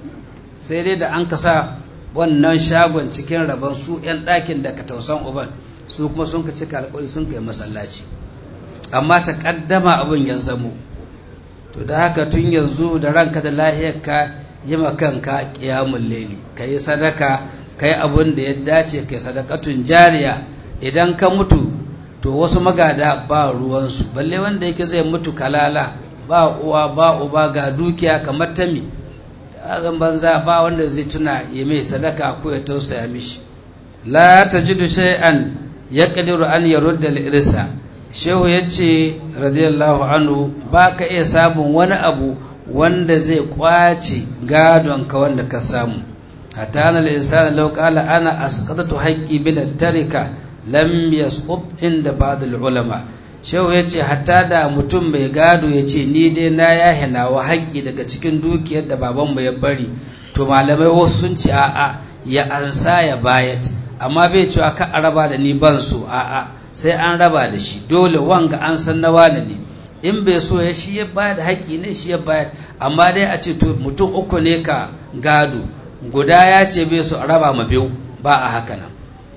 sai dai da an ka sa wannan shagon cikin rabon su 'yan ɗakin da ka tausan uban su kuma sun ka cika alƙawari sun kai masallaci amma ta ƙaddama abin ya zamo to da haka tun yanzu da ranka da lahiyarka yi kanka ƙiyamun leli ka yi sadaka ka yi abin da ya dace ka yi sadakatun jariya idan ka mutu to wasu magada ba ruwansu balle wanda yake zai mutu kalala ba uwa ba uba ga dukiya kamar tami azan banza ba wanda zai tuna ya mai sadaka ko ya tausaya mishi la tajidu shay'an yaqdiru an yarudda al-irsa shehu yace radiyallahu anhu ba ka iya samun wani abu wanda zai kwace gadon ka wanda ka samu hatta na al-insana law qala ana asqatatu haqqi bil tarika lam yasqut inda ba'd al-ulama shehu yace hatta da mutum mai gado yace ni dai na yahe nawa haƙƙi daga cikin dukiyar da babanmu ya bari to malamai wasu sun ce a'a ya ansa ya bayat amma bai cewa ka a raba da ni ban so a'a sai an raba da shi dole wanga an san na wane ne in bai so ya shi ya bayar da haƙƙi ne shi ya bayar amma dai a ce to mutum uku ne ka gado guda ya ce bai so a raba ma biyu ba a haka nan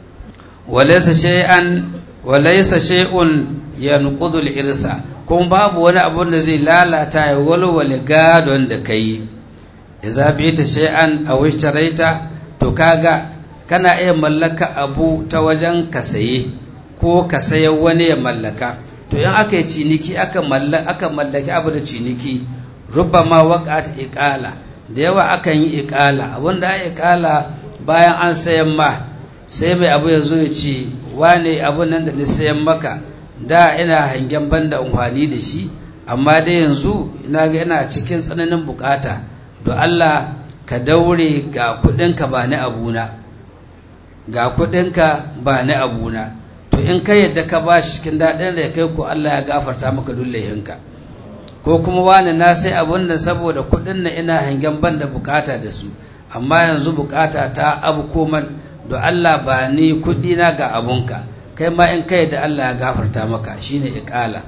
walaysa shay'an walaysa shay'un yanqudu al-irsa kuma babu wani abu da zai lalata ya walwale gadon da kai idza bi'ta shay'an aw ishtaraita to kaga kana iya mallaka abu ta wajen ka saye ko ka sayan wani ya mallaka to in aka yi ciniki aka mallaki abu da ciniki rubama waqat iqala da yawa akan yi iqala abinda ya iqala bayan an sayan ma sai mai abu ya zo ya ce wane abun nan da ni sayan maka da ina hangen banda amfani da shi amma dai yanzu ina ga ina cikin tsananin bukata don Allah ka daure ga kudinka ba ni abuna ga kudinka ba ni abuna to in ka yadda ka ba shi cikin daɗin da kai ko Allah ya gafarta maka dullahinka ko kuma wani na sai abun da saboda kudin na ina hangen ban da bukata da su amma yanzu bukata ta abu koman do Allah ba ni kudi na ga abunka kai ma in kai da Allah ya gafarta maka shine iqala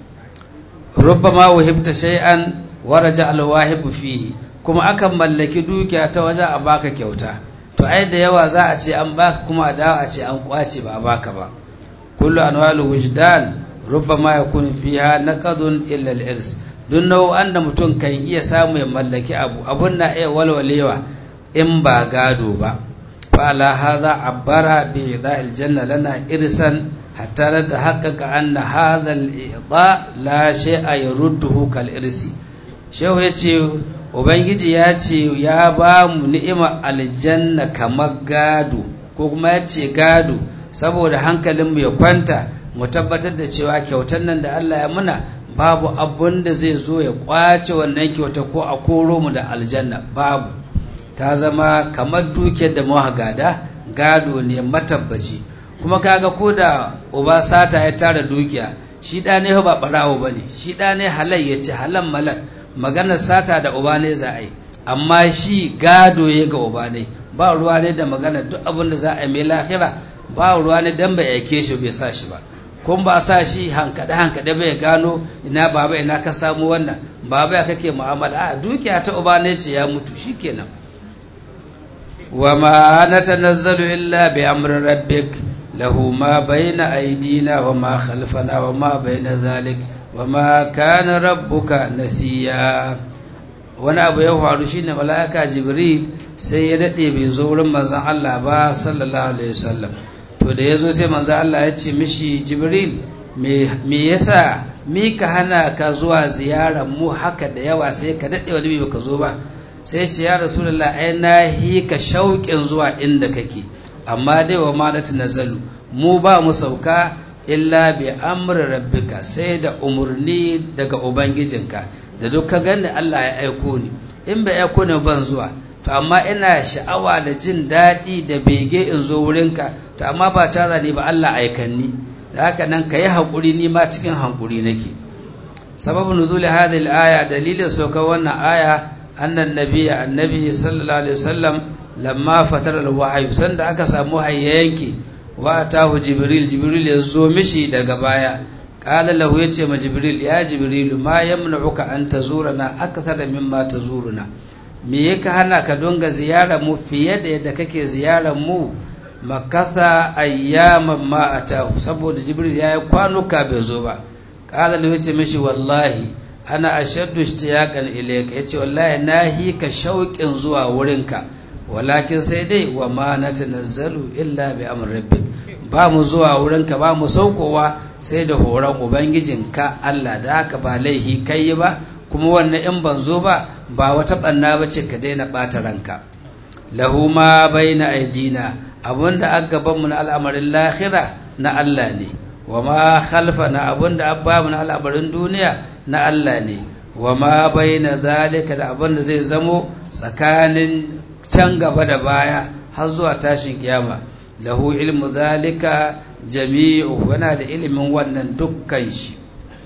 rubbama wahibta shay'an wa raja al fihi kuma akan mallaki dukiya ta waje a baka kyauta to ai da yawa za a ce an baka kuma a dawo a ce an kwace ba a baka ba kullu anwalu wujdan rubbama yakun fiha naqadun illa al-irs duk nau'an da mutum kan iya samu ya mallaki abu abun na iya walwalewa in ba gado ba fa ala hadha abbara bi ida'il janna lana irsan hatta la tahaqqaqa anna hadha al-i'ta la shay'a yarudduhu kal irsi shehu yace ubangiji ya ce ya ba mu ni'ima aljanna kamar gado ko kuma ya ce gado saboda hankalinmu ya kwanta mu tabbatar da cewa kyautar nan da Allah ya muna babu abun da zai zo ya kwace wannan kyauta ko a koro mu da aljanna babu ta zama kamar dukiyar da muka gada gado ne matabbaci kuma kaga ko da uba sata ya tara dukiya shi da ne ba barawo bane shi da ne halal ya ce halal malak maganar sata da uba ne za a yi amma shi gado ya ga uba ne ba ruwa ne da magana duk abin da za a yi mai lahira ba ruwa ne dan bai aike shi bai sa shi ba kun ba sa shi hankade hankade bai gano ina baba ina ka samu wannan baba ya kake mu'amala a dukiya ta uba ne ce ya mutu shikenan wa ma natanazzalu illa bi amri rabbik lahu ma bayna aydina wa ma khalfana wa ma bayna dhalik wama kana rabbuka nasiya wani abu ya faru shine mala'ika jibril sai ya dade bai zo wurin manzon Allah ba sallallahu alaihi wasallam to da yazo sai manzon Allah ya ce mishi jibril me me yasa mi ka hana ka zuwa ziyarar mu haka da yawa sai ka dade wani bai ka zo ba sai ce ya rasulullah ai na hi ka shauƙin zuwa inda kake amma dai wa ma nazalu mu ba mu sauka illa bi amri rabbika sai da umurni daga ubangijinka da duk ka gani Allah ya aiko ni in bai aiko ni ban zuwa to amma ina sha'awa da jin daɗi da bege in zo wurinka to amma ba caza ne ba Allah aikanni da haka nan ka yi haƙuri ni ma cikin haƙuri nake sababu nuzuli hadhihi al-aya dalilin saukar wannan aya annan nabiyya annabi sallallahu alaihi wasallam lamma fatara al-wahyu sanda aka samu hayyanki wa atahu jibril jibril ya zo mishi daga baya qala lahu yace ma jibril ya jibril ma yamna'uka an tazurana akthara mimma tazuruna me yake hana ka donga ziyara mu fiye da yadda kake ziyarar mu makatha ayyaman ma atahu saboda jibril ya yi kwanuka bai zo ba qala lahu yace mishi wallahi ana ashaddu ishtiyaqan ilayka yace wallahi nahi ka shauƙin zuwa wurinka walakin sai dai wa ma natanazzalu illa bi amri rabbik ba mu zuwa wurinka ba mu saukowa sai da horon ubangijinka Allah da haka ba laihi kai ba kuma wannan in ban zo ba ba wata banna bace ka daina bata ranka lahu ma baina aidina abunda aka gaban mu na al'amarin lahira na Allah ne wa ma khalfana abunda abba mu na al'amarin duniya na Allah ne wa ma baina zalika da abunda zai zamo tsakanin can gaba da baya har zuwa tashin kiyama lahu ilmu zalika jami'u wana da ilimin wannan dukkan shi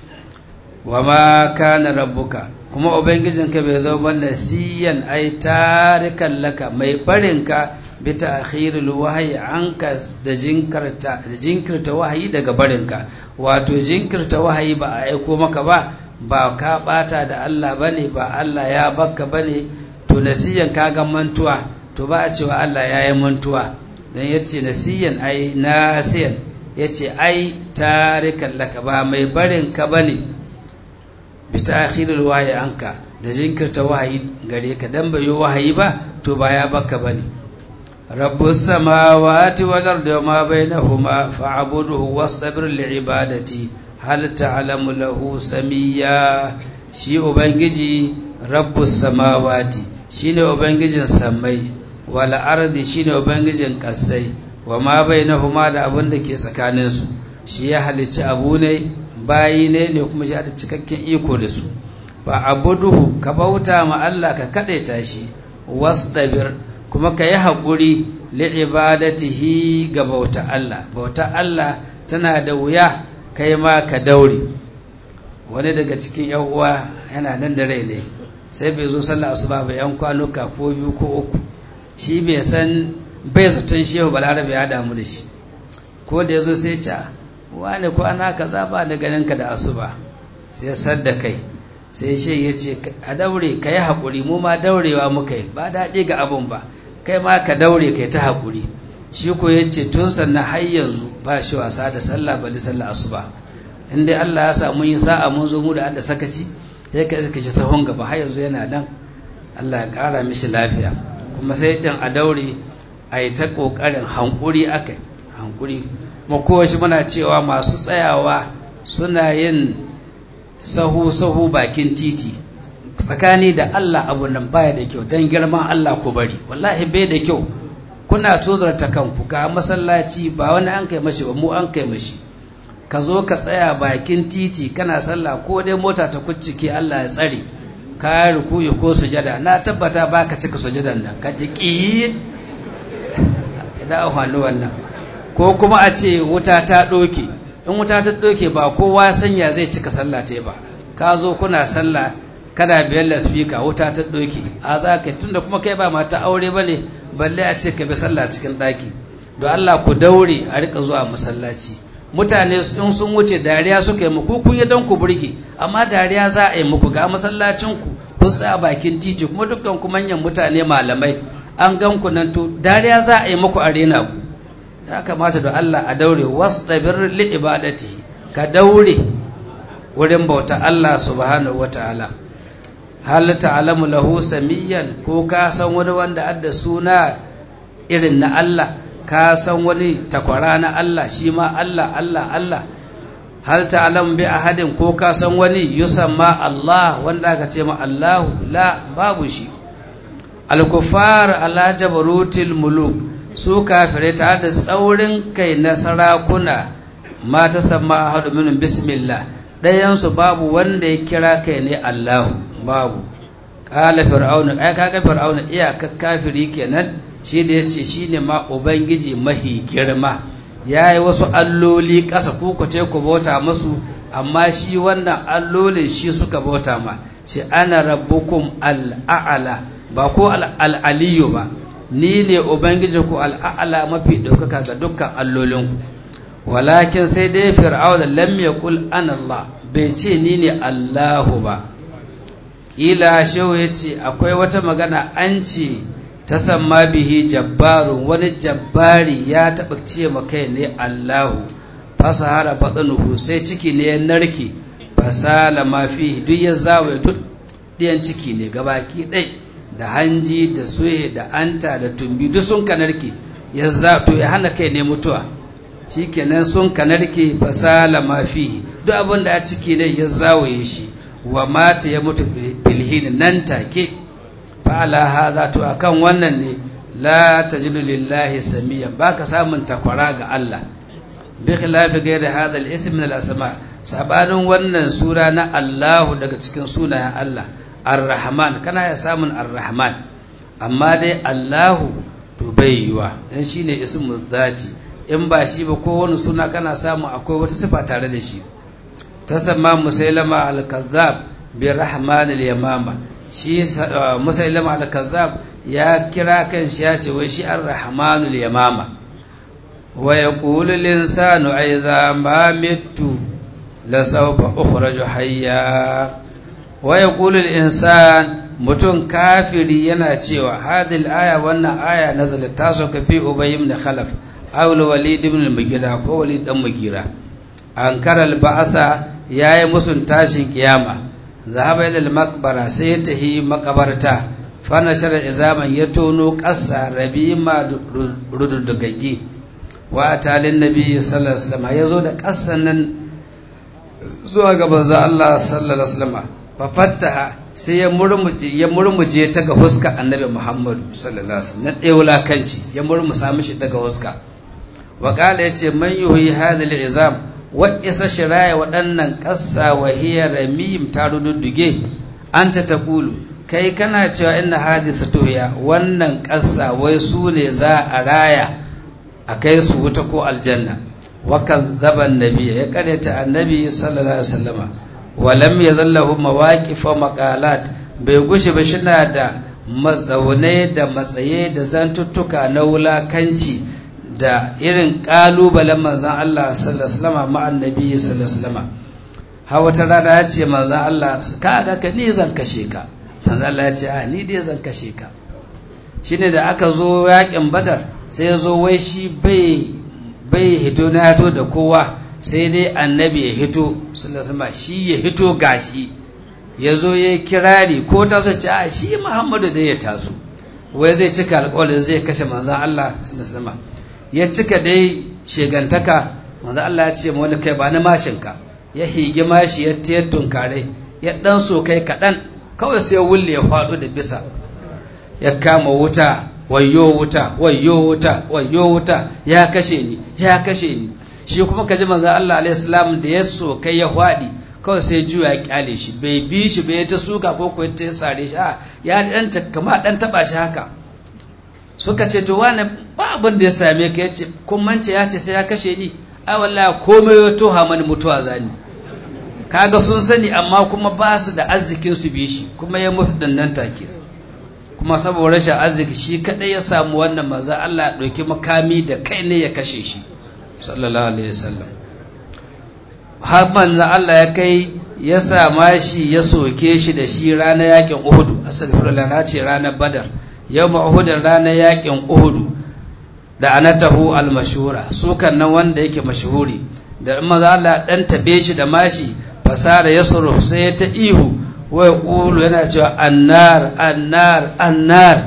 wa ma kana rabbuka kuma ubangijinka bai zo ba nasiyan ai tarikan laka mai barinka bi ta'khiril wahyi anka da jinkirta da jinkirta wahayi daga barinka wato jinkirta wahayi ba a aiko maka ba ba ka bata da Allah bane ba Allah ya bakka bane to nasiyan kaga mantuwa to ba a cewa Allah ya yi mantuwa don ya ce nasiyan ai nasiyan ya ce ai tarikan laka ba mai barin ka ba ne bi ta akhirul wahayi anka da jinkirta wahayi gare ka dan bai yi wahayi ba to ba ya baka ba ne rabbus samawati wal ardi ma bainahuma fa'budhu wastabir li ibadati hal ta'lamu lahu samiyya shi ubangiji rabbus samawati shine ubangijin sammai wal ardi shine ubangijin kasai wa ma bainahuma da abin da ke tsakanin su shi ya halicci abu ne bayi ne ne kuma shi da cikakken iko da su fa abuduhu ka bauta ma Allah ka kadaita shi wasdabir kuma ka yi haƙuri li'ibadatihi ga bauta Allah bauta Allah tana da wuya kai ma ka daure wani daga cikin yan uwa yana nan da rai ne sai bai zo sallah asuba ba yan kwanuka ko biyu ko uku shi bai san bai zaton shehu balarabe ya damu da shi ko da ya zo sai ca wani kwana kaza ba da ganin ka da asuba sai sar da kai sai shi ya ce a daure ka yi haƙuri mu ma daurewa muka yi ba daɗi ga abun ba kai ma ka daure kai ta haƙuri shi ko ya ce tun sannan har yanzu ba shi wasa da sallah bali sallah asuba in dai Allah ya samu yin sa'a mun zo mu da adda sakaci sai ka iska shi sahun gaba har yanzu yana nan Allah ya ƙara mishi lafiya kuma sai din a daure a yi ta ƙoƙarin hankuri akai hankuri kuma kowace muna cewa masu tsayawa suna yin sahu-sahu bakin titi tsakani da Allah abu nan baya da kyau don girman Allah ku bari wallahi bai da kyau kuna tozarta kanku ga masallaci ba wani an kai mashi ba mu an kai mashi ka zo ka tsaya bakin titi kana sallah ko dai mota ta kuccike Allah ya tsare ka rukuyi ko sujada na tabbata baka cika sujadan nan ka ji ki idan hannu wannan ko kuma a ce wuta ta ɗoke in wuta ta ɗoke ba kowa sanya zai cika sallah ta ba ka zo kuna sallah kana biyan laspika wuta ta ɗoke a za ka tunda kuma kai ba mata aure ba ne balle a ce ka bi sallah cikin ɗaki don Allah ku daure a rika zuwa masallaci mutane in sun wuce dariya suka yi muku kun yi don ku burge amma dariya za a yi muku ga masallacin ku kun tsaya bakin titi kuma dukkan ku manyan mutane malamai an gan ku nan to dariya za a yi muku a rena ku ya kamata da Allah a daure wasu ɗabir li ibadati ka daure wurin bauta Allah subhanahu wa ta'ala hal ta'lamu lahu samiyan ko ka san wani wanda adda suna irin na Allah ka san wani takwara na Allah shi ma Allah Allah Allah hal ta'lamu bi ahadin ko ka san wani yusamma Allah wanda aka ce ma Allahu la babu shi al-kuffar ala jabarutil muluk su kafirai tare da tsaurin kai na sarakuna ma ta samma ahadu minhum bismillah ɗayansu babu wanda ya kira kai ne Allahu babu ƙala fir'auna ai kaga fir'auna iyakar kafiri kenan shi da yace shine ma ubangiji mahi girma yayi wasu alloli ƙasa ku ku ku bauta musu amma shi wannan allolin shi suka bauta ma shi ana rabbukum al'a'la ba ko al'aliyu ba ni ne ubangijinku al'a'la mafi ɗaukaka ga dukkan allolinku walakin sai dai fir'auna lam yaqul ana Allah bai ce ni ne Allahu ba kila shehu yace akwai wata magana an ce ta samma bihi jabbarun wani jabbari ya taɓa ce ma kai ne Allahu fasahara batnuhu sai ciki ne ya narke fasala ma fihi duk ya zawaye duk ɗiyan ciki ne gabaki ɗai da hanji da suhe da anta da tumbi duk sun kanarke ya za to ya hana kai ne mutuwa shikenan sun kanarke fasala ma fihi duk abin da a ciki ne ya zawaye shi wa mata ya mutu filhin nan take fa ala hadha to akan wannan ne la tajidu lillahi samiya baka samun takwara ga Allah bi khilafi ghairi hadha al-ism min al-asma sabanin wannan sura na Allahu daga cikin sunayen Allah ar-rahman kana ya samun ar-rahman amma dai Allahu to bai yiwa dan shine ismu zati in ba shi ba ko wani suna kana samu akwai wata sifa tare da shi tasamma musailama al-kazzab bi rahman al-yamama shi musailama al-kazzab ya kira kan shi ya ce wai shi ar-rahman al-yamama wa yaqulu al-insanu idha ma mittu la sawfa ukhraju hayya wa yaqulu al-insan mutum kafiri yana cewa hadil aya wannan aya nazalat taso ka fi ubay ibn khalaf aw walid ibn al-mugira ko walid dan mugira ankara al-ba'sa yayi musun tashin kiyama zahaba ila al-maqbara sai ya tahi makabarta fa nashara izaman ya tono ƙasa rabima rududugaggi wa atalin nabi sallallahu alaihi wasallam yazo da ƙasan nan zuwa ga banzo Allah sallallahu alaihi wasallam fa fattaha sai ya murmuje ya murmuje ta ga huska annabi Muhammad sallallahu alaihi wasallam na ɗaya wulakanci ya murmusa mishi ta ga huska wa qala yace man yuhi hadha al-izam wa isa shiraya waɗannan ƙasa wa hiya ramim ta rududduge anta taqulu kai kana cewa inna hadisa tuhiya wannan ƙasa wai su ne za a raya a kai su wuta ko aljanna wakan zaban nabi ya karyata annabi sallallahu alaihi wasallama walam ya zallahu mawaqifa maqalat bai gushi ba shina da matsaunai da matsaye da zantuttuka na wulakanci da irin ƙalubalen manzan Allah sallallahu alaihi wasallama ma annabi sallallahu alaihi wasallama har wata rana ya ce manzan Allah ka ga ka ni zan kashe ka manzan Allah ya ce a ni dai zan kashe ka shine da aka zo yakin badar sai ya zo wai shi bai bai hito na hito da kowa sai dai annabi ya hito sallallahu shi ya hito gashi ya zo ya kirari ko ta ce a shi Muhammadu dai ya taso wai zai cika alƙawarin zai kashe manzan Allah sallallahu ya cika dai shegantaka manzan Allah ya ce ma wani kai ba na mashinka ya higi mashi ya tayar tunkare ya dan so kai kaɗan kawai sai wulle ya faɗo da bisa ya kama wuta wayo wuta wayo wuta wayo wuta ya kashe ni ya kashe ni shi kuma kaji manzo Allah alaihi salam da ya so kai ya faɗi kawai sai juya ya kyale shi bai bi shi bai ta suka ko ko ta sare shi a ya dan ta kama dan taba shi haka suka ce to wani ba abin da ya same ka yace kun mance ya ce sai ya kashe ni ai wallahi komai ya toha mani mutuwa zani kaga sun sani amma kuma ba su da arzikin su bi shi kuma ya mutu dannan take kuma saboda rashin arziki shi kadai ya samu wannan maza Allah ya ɗauki makami da kai ne ya kashe shi sallallahu alaihi wasallam har manzo Allah ya kai ya sama shi ya soke shi da shi ranar yakin Uhud astaghfirullah na ce ranar Badar yawma Uhud ranar yakin Uhud da anatahu al-mashhura sukan nan wanda yake mashhuri da maza Allah dan tabe shi da mashi fasara yasru sai ta ihu wai ƙulu yana cewa annar annar annar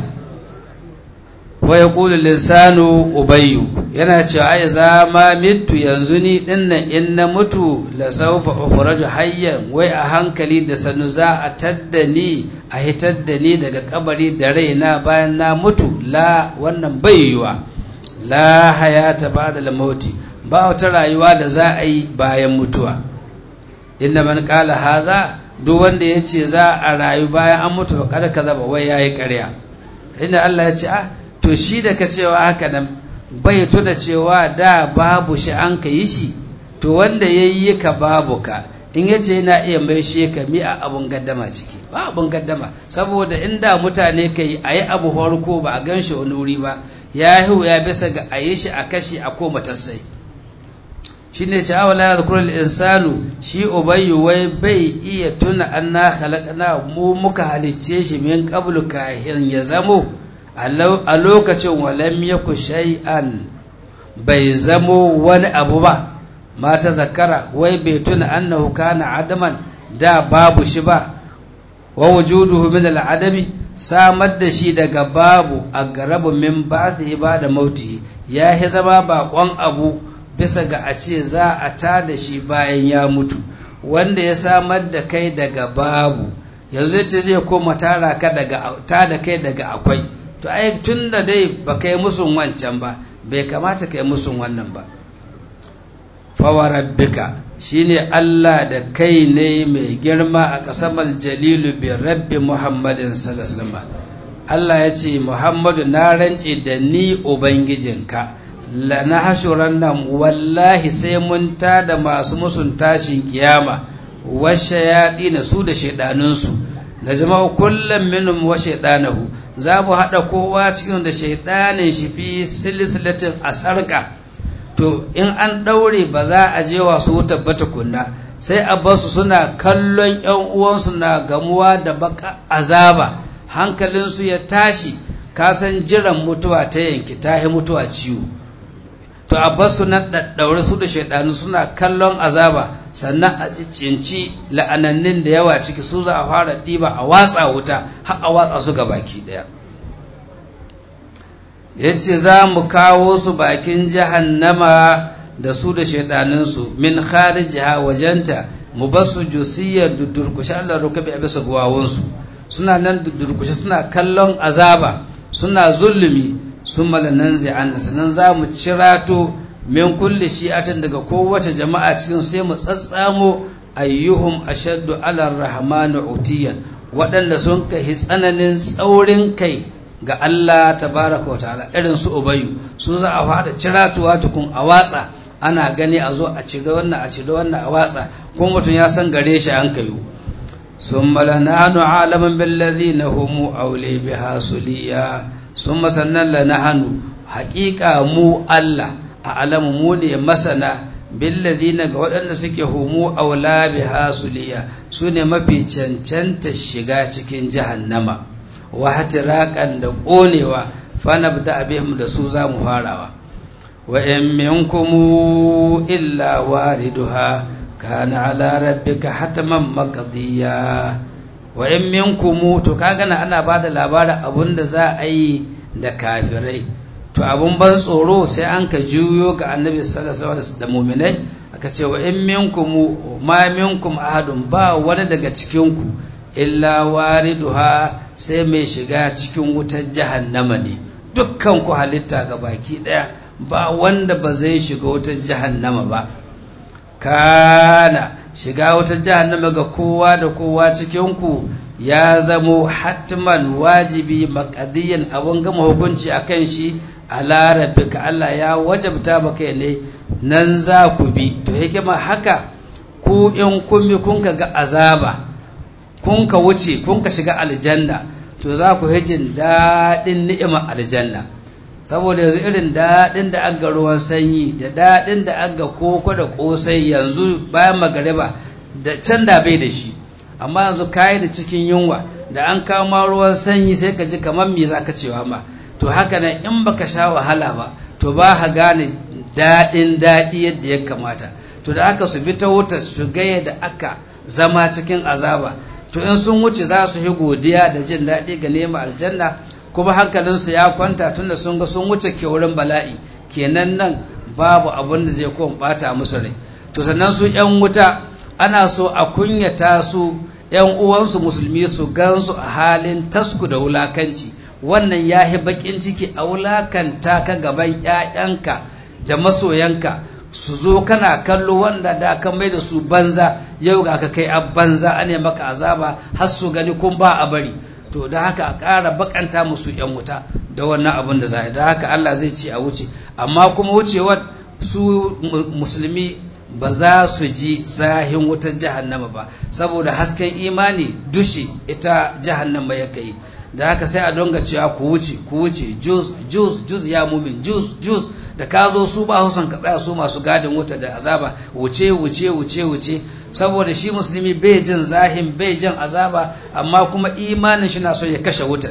wai ƙulu lissanu ubayyu yana cewa ai za ma mitu yanzu ni dinnan in na mutu la saufa ukhraju hayyan wai a hankali da sanu za a tadda ni a hitar da ni daga kabari da raina bayan na mutu la wannan bai yiwa la hayata ba'da al-mauti ba wata rayuwa da za a yi bayan mutuwa inna man qala hadha duk wanda ya ce za a rayu bayan an mutu ba kada kaza ba wai yayi ƙarya inda Allah ya ce ah to shi da ka cewa haka nan bai tuna cewa da babu shi an ka yi shi to wanda ya yi ka babu ka in ya ce yana iya mai shi ka mi a abun gaddama ciki ba abun gaddama saboda inda mutane ka yi a yi abu farko ba a gan shi wani wuri ba ya yi ya bisa ga a yi shi a kashi a koma tassai shi ne ce awala ya zukurar insanu shi ubayyu wai bai iya tuna an na halakana mu muka halicce shi min qablu kahin ya zamo a lokacin walam yaku shay'an bai zamo wani abu ba mata zakara wai bai tuna annahu kana adaman da babu shi ba wa wujuduhu min al'adami samar da shi daga babu a garabu min ba'dhi ba da mautihi ya zama baƙon abu bisa ga a ce za a ta da shi bayan ya mutu wanda ya samar da kai daga babu yanzu ce zai koma tara ka daga ta da kai daga akwai to ai tun da dai ba kai musun wancan ba bai kamata kai musun wannan ba fawarabbika shine Allah da kai ne mai girma a kasamal jalilu bi rabbi muhammadin sallallahu alaihi Allah ya ce muhammadu na rance da ni ubangijinka lana hashuran nan wallahi sai mun tada masu musun tashin kiyama washe yaɗi na su da shaidanunsu na jama'u kullum minum wa shaidanahu za mu haɗa kowa cikin da shaidanin shi fi silsilatin a sarƙa to in an ɗaure ba za a je wasu tabbata kunna sai a basu suna kallon ‘yan uwansu na gamuwa da baka azaba hankalinsu ya tashi kasan jiran mutuwa ta yanki ta mutuwa ciwo to a basu nan ɗaɗɗaure su da shaidanu suna kallon azaba sannan a cinci la'anannin da yawa ciki su za a fara ɗiba a watsa wuta har a watsa su ga baki ɗaya ya ce za mu kawo su bakin jahannama da su da shaidaninsu min kharijiha wajenta mu ba su jusiyar durkushe Allah rukabi a bisa guwawunsu suna nan durkushe suna kallon azaba suna zulumi sun malanan zai an sannan za mu cirato min kulle shi'atin daga kowace jama'a cikin sai mu tsatsamo ayyuhum ashaddu ala rahmanu utiyan waɗanda sun kai tsananin tsaurin kai ga Allah tabaraka wa ta'ala irin su ubayu su za a fara ciratuwa tukun a watsa ana gani a zo a cire wannan a cire wannan a watsa ko mutum ya san gare shi an kayu sun malananu alaman billazi na homo aule biha suliya sun masannan lanahanu haƙiƙa mu Allah a alamu mu ne masana billadina ga waɗanda suke homo aula biha suliya su ne mafi cancanta shiga cikin jahannama wa hatiraƙan da ƙonewa fanabda abihim da su za mu farawa wa in minkum illa wariduha kana ala rabbika hatman maqdiya wa in minkum to kaga na ana bada labarin abunda za a yi da kafirai to abun ban tsoro sai an ka juyo ga annabi sallallahu alaihi wasallam da mu'minai aka ce wa in minkum ma minkum ahadun ba wani daga cikin ku illa wariduha sai mai shiga cikin wutar jahannama ne dukkan ku halitta ga baki daya ba wanda ba zai shiga wutar jahannama ba kana shiga wutar jahannama ga kowa da kowa cikin ku ya zamo hatman wajibi makadiyan abun gama hukunci akan shi ala rabbika Allah ya wajabta maka ne nan za ku bi to hikima haka ku in kun bi kun ga azaba kun ka wuce kun ka shiga aljanna to za ku hijin daɗin ni'imar aljanna saboda yanzu irin daɗin da aga ruwan sanyi da daɗin da aga koko da ƙosai yanzu bayan magariba da can da bai da shi amma yanzu kayi da cikin yunwa da an kama ruwan sanyi sai ka ji kamar me za ka cewa ma to haka nan in baka sha wahala ba to ba ka gane daɗin daɗi yadda ya kamata to da aka su bi ta wuta su gaya da aka zama cikin azaba to in sun wuce za su yi godiya da jin daɗi ga nema aljanna kuma hankalinsu ya kwanta tunda sun ga sun wuce wurin bala'i kenan nan babu abin da zai kuma bata musu rai to sannan su yan wuta ana so a kunyata su yan uwansu musulmi su gansu a halin tasku da wulakanci wannan ya yi bakin ciki a wulakanta ka gaban 'ya'yanka da masoyanka su zo kana kallo wanda da ka mai da su banza yau ga ka kai a banza a ne maka azaba har su gani kun ba a bari to da haka a ƙara bakanta musu yan wuta da wannan abin da za a da haka Allah zai ce a wuce amma kuma wucewar su musulmi ba za su ji zahin wutar jahannama ba saboda hasken imani dushe ita jahannama ya kai da haka sai a donga cewa ku wuce ku wuce juz juz juz ya mumin juz juz da ka zo su ba husan ka tsaya su masu gadin wuta da azaba wuce wuce wuce wuce saboda shi musulmi bai jin zahin bai jin azaba amma kuma imanin shi na so ya kashe wutar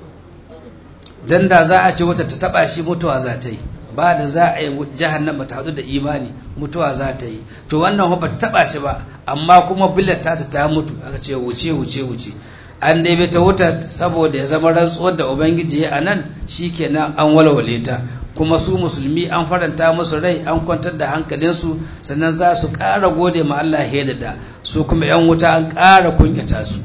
dan da za a ce wutar ta taba shi mutuwa za ta yi ba da za a yi jahannama ta hadu da imani mutuwa za ta yi to wannan ba ta taba shi ba amma kuma billar ta ta mutu aka ce wuce wuce wuce an dai ta wuta saboda ya zama rantsuwar da ubangiji ya anan shikenan an walwale ta kuma su musulmi an faranta musu rai an kwantar da hankalinsu sannan za su ƙara gode ma Allah da su kuma yan wuta an ƙara kunyata su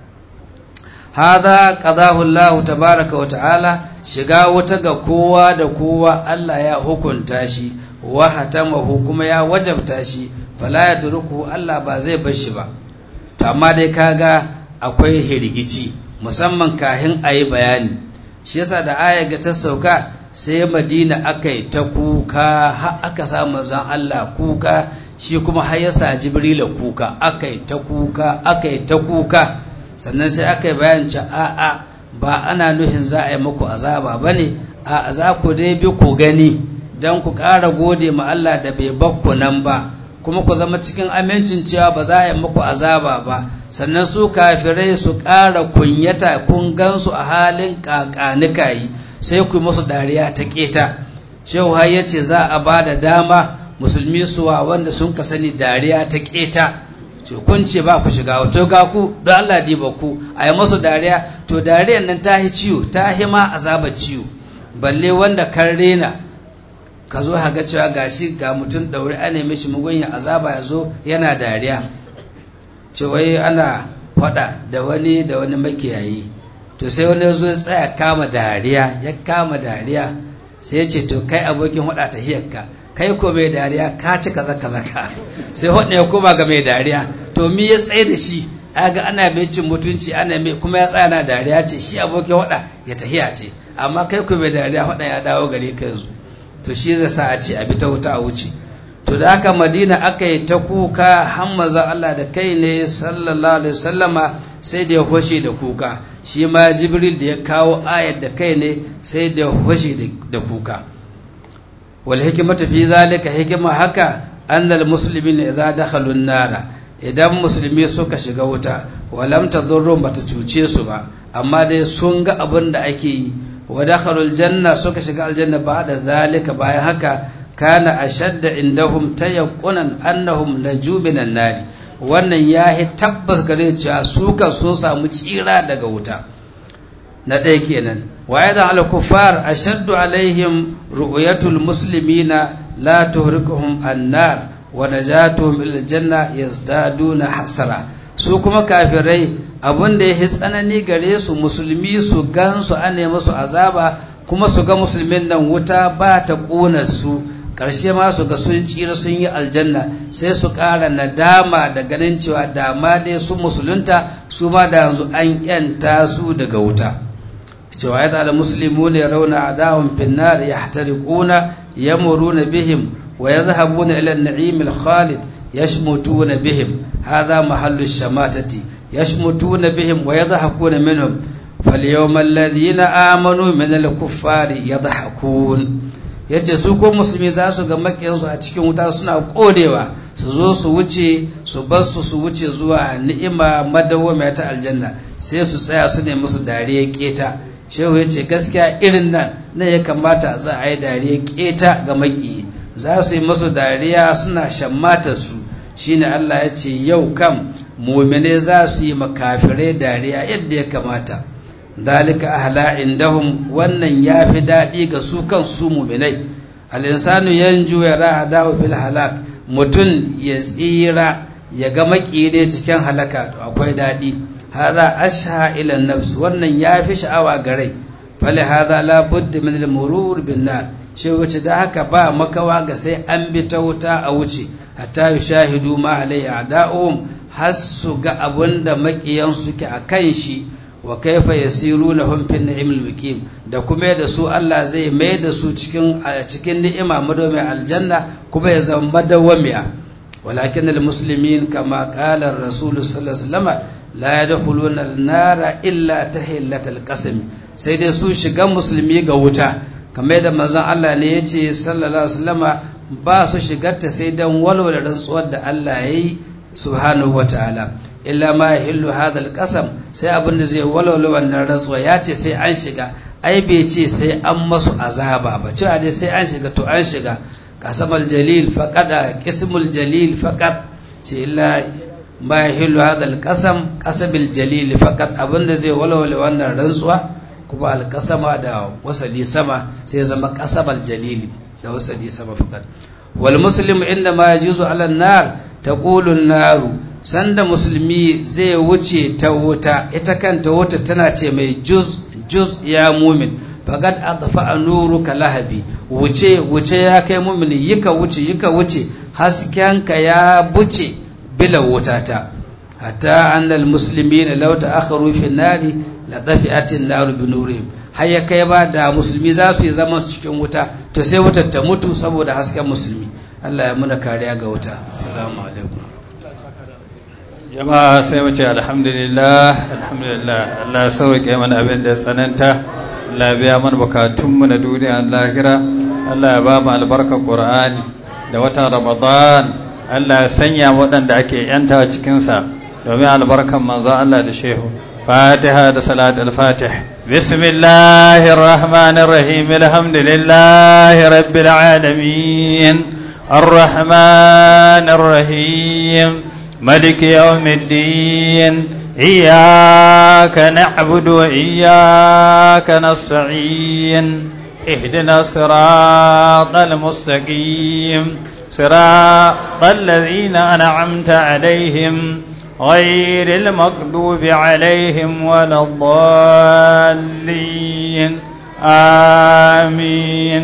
hada qadahu Allah tabaraka wa ta'ala shiga wuta ga kowa da kowa Allah ya hukunta shi wa hatamahu kuma ya wajabta shi fala ya turku Allah ba zai bar shi ba to amma dai kaga akwai hirgici musamman kahin a yi bayani shi yasa da aya ga ta sauka sai madina aka yi ta kuka har aka sa manzon Allah kuka shi kuma har yasa jibrila kuka aka yi ta kuka aka yi ta kuka sannan sai aka yi bayan ce a'a ba ana nuhin za a yi muku azaba ba ne a za ku dai bi ku gani don ku ƙara gode ma Allah da bai bakku nan ba kuma ku zama cikin amincin cewa ba za a yi muku azaba ba sannan su kafirai su ƙara kunyata kun gansu a halin ƙaƙanikayi sai ku musu dariya ta keta shehu har ya ce za a ba da dama musulmi suwa wanda sun ka sani dariya ta keta ce kun ce ba ku shiga wato ga ku don Allah diba ku a yi masu dariya to dariyar nan ta yi ciwo ta yi ma azabar ciwo balle wanda kan rena ka zo haga cewa gashi ga mutum ɗaure a nemi shi mugunya azaba ya zo yana dariya ce wai ana faɗa da wani da wani makiyayi to sai wani zo ya tsaya kama dariya ya kama dariya sai ya ce to kai abokin hada ta hiyarka kai ko mai dariya ka ci kaza kaza ka sai hudu ya koma ga mai dariya to mi ya tsaye da shi aga ana mai cin mutunci ana mai kuma ya tsaya na dariya ce shi abokin hada ya tahiya ce amma kai ku mai dariya hada ya dawo gare ka yanzu to shi zai sa a ce a bi ta wuta a wuce to da haka madina aka yi ta kuka hammaza Allah da kai ne sallallahu alaihi wasallama sai da ya hoshe da kuka shi ma jibril da ya kawo ayar da kai ne sai da ya hoshe da kuka wal hikmatu fi zalika hikima haka annal muslimin idza dakhalu nara idan musulmi suka shiga wuta walam tadurrum bata cuce su ba amma dai sun ga abin da ake yi wa dakhalul janna suka shiga aljanna ba'da zalika bayan haka kana ashadda indahum tayaqqunan annahum naju minan nari wannan yahi tabbas gare cewa su kan sun samu tsira daga wuta na ɗaya kenan wa aidan al kuffar ashaddu alaihim ru'yatul muslimina la tuhrikuhum annar wa najatuhum ila janna yazdaduna hasara su kuma kafirai abin da ya tsanani gare su musulmi su gansu ane musu azaba kuma su ga musulmin nan wuta ba ta ƙona su ƙarshe ma su ga sun tsira sun yi aljanna sai su ƙara nadama da ganin cewa dama dai su musulunta su ma da yanzu an yanta su daga wuta cewa ya da muslimu ne rauna adawun finnar ya hatariƙuna ya muruna bihim wa ya zahabuna ila na'im al-khalid yashmutuna bihim hadha mahallu shamatati yashmutuna bihim wa yadhakuna minhum فاليوم الذين آمنوا من الكفار يضحكون yace su ko musulmi za su ga makiyansu a cikin wuta suna kodewa su zo su wuce su bar su su wuce zuwa ni'ima madawwama ta aljanna sai su tsaya su ne musu dariya keta shehu ya ce gaskiya irin nan na ya kamata za a yi dariya keta ga maki za su yi musu dariya suna shammata su shine Allah ya ce yau kam mumine za su yi makafirai dariya yadda ya kamata dalika ahla indahum wannan yafi daɗi ga su kan su muminai al-insanu yanju ya ra'a dawo fil halak mutum ya tsira ya ga makire cikin halaka to akwai daɗi hada asha ila nafs wannan yafi sha'awa ga rai fali hada la budda min al-murur bin nar shi wuce da haka ba makawa ga sai an bi ta wuta a wuce hatta yushahidu ma alai a'da'uhum har su ga abunda makiyan suke a kan shi wa kaifa yasiruna hum fi ni'imil muqim da kuma da su Allah zai mai da su cikin cikin ni'ima madomin aljanna kuma ya zama madawamiya walakin almuslimin kama qala ar-rasul sallallahu alaihi wasallam la yadkhuluna an-nara illa tahillatal qasam sai dai su shiga musulmi ga wuta kamar da manzon Allah ne yace sallallahu alaihi wasallama ba su shigarta sai dan walwala rantsuwar da Allah yayi subhanahu wataala illa ma yahillu hadha alqasam sai abin da zai walwala wannan rantsuwa ya ce sai an shiga ai bai ce sai an masu azaba ba cewa dai sai an shiga to an shiga qasamal jalil faqada qismul jalil faqat ce illa ma yahillu hadha alqasam qasabil jalil faqat abin da zai walwala wannan rantsuwa kuma alqasama da wasali sama sai zama qasabal jalil da wasali sama faqat wal muslim inda ma yajuzu ala nar taqulu an-naru sanda musulmi zai wuce ta wuta ita kanta wuta tana ce mai juz juz ya mumin faqad adfa nuruka lahabi wuce wuce ya kai mumin yika wuce yika wuce haskenka ya buce bila wutata hatta annal muslimina law ta'akharu fi nari la dafi'at an-nar bi nurihim har ya kai ba da musulmi za su yi zaman cikin wuta to sai wutar ta mutu saboda hasken musulmi Allah ya muna kariya ga wuta assalamu alaikum jama'a sai mu ce alhamdulillah alhamdulillah Allah ya sauke mana abin da tsananta Allah ya biya mana bukatunmu na duniya lahira Allah ya ba mu albarkar Qur'ani da watan Ramadan Allah ya sanya waɗanda ake yanta cikin sa domin albarkan manzo Allah da shehu Fatiha da salat al-Fatih Bismillahir Rahmanir Rahim Alhamdulillahi Rabbil Alamin Ar-Rahmanir Rahim ملك يوم الدين إياك نعبد وإياك نستعين اهدنا الصراط المستقيم صراط الذين أنعمت عليهم غير المغضوب عليهم ولا الضالين آمين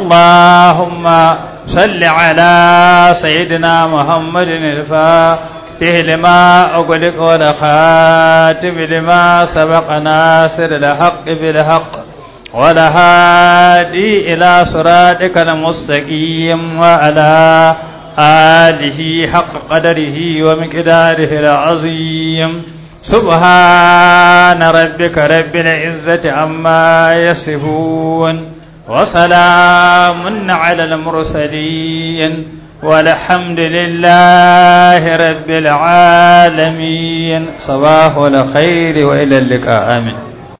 اللهم صل على سيدنا محمد الفاتح الفاتح لما أغلق والخاتم لما سبق ناصر الحق بالحق والهادي إلى صراطك المستقيم وعلى آله حق قدره ومقداره العظيم سبحان ربك رب العزة عما يصفون وسلام على المرسلين والحمد لله رب العالمين صباح الخير وإلى اللقاء آمين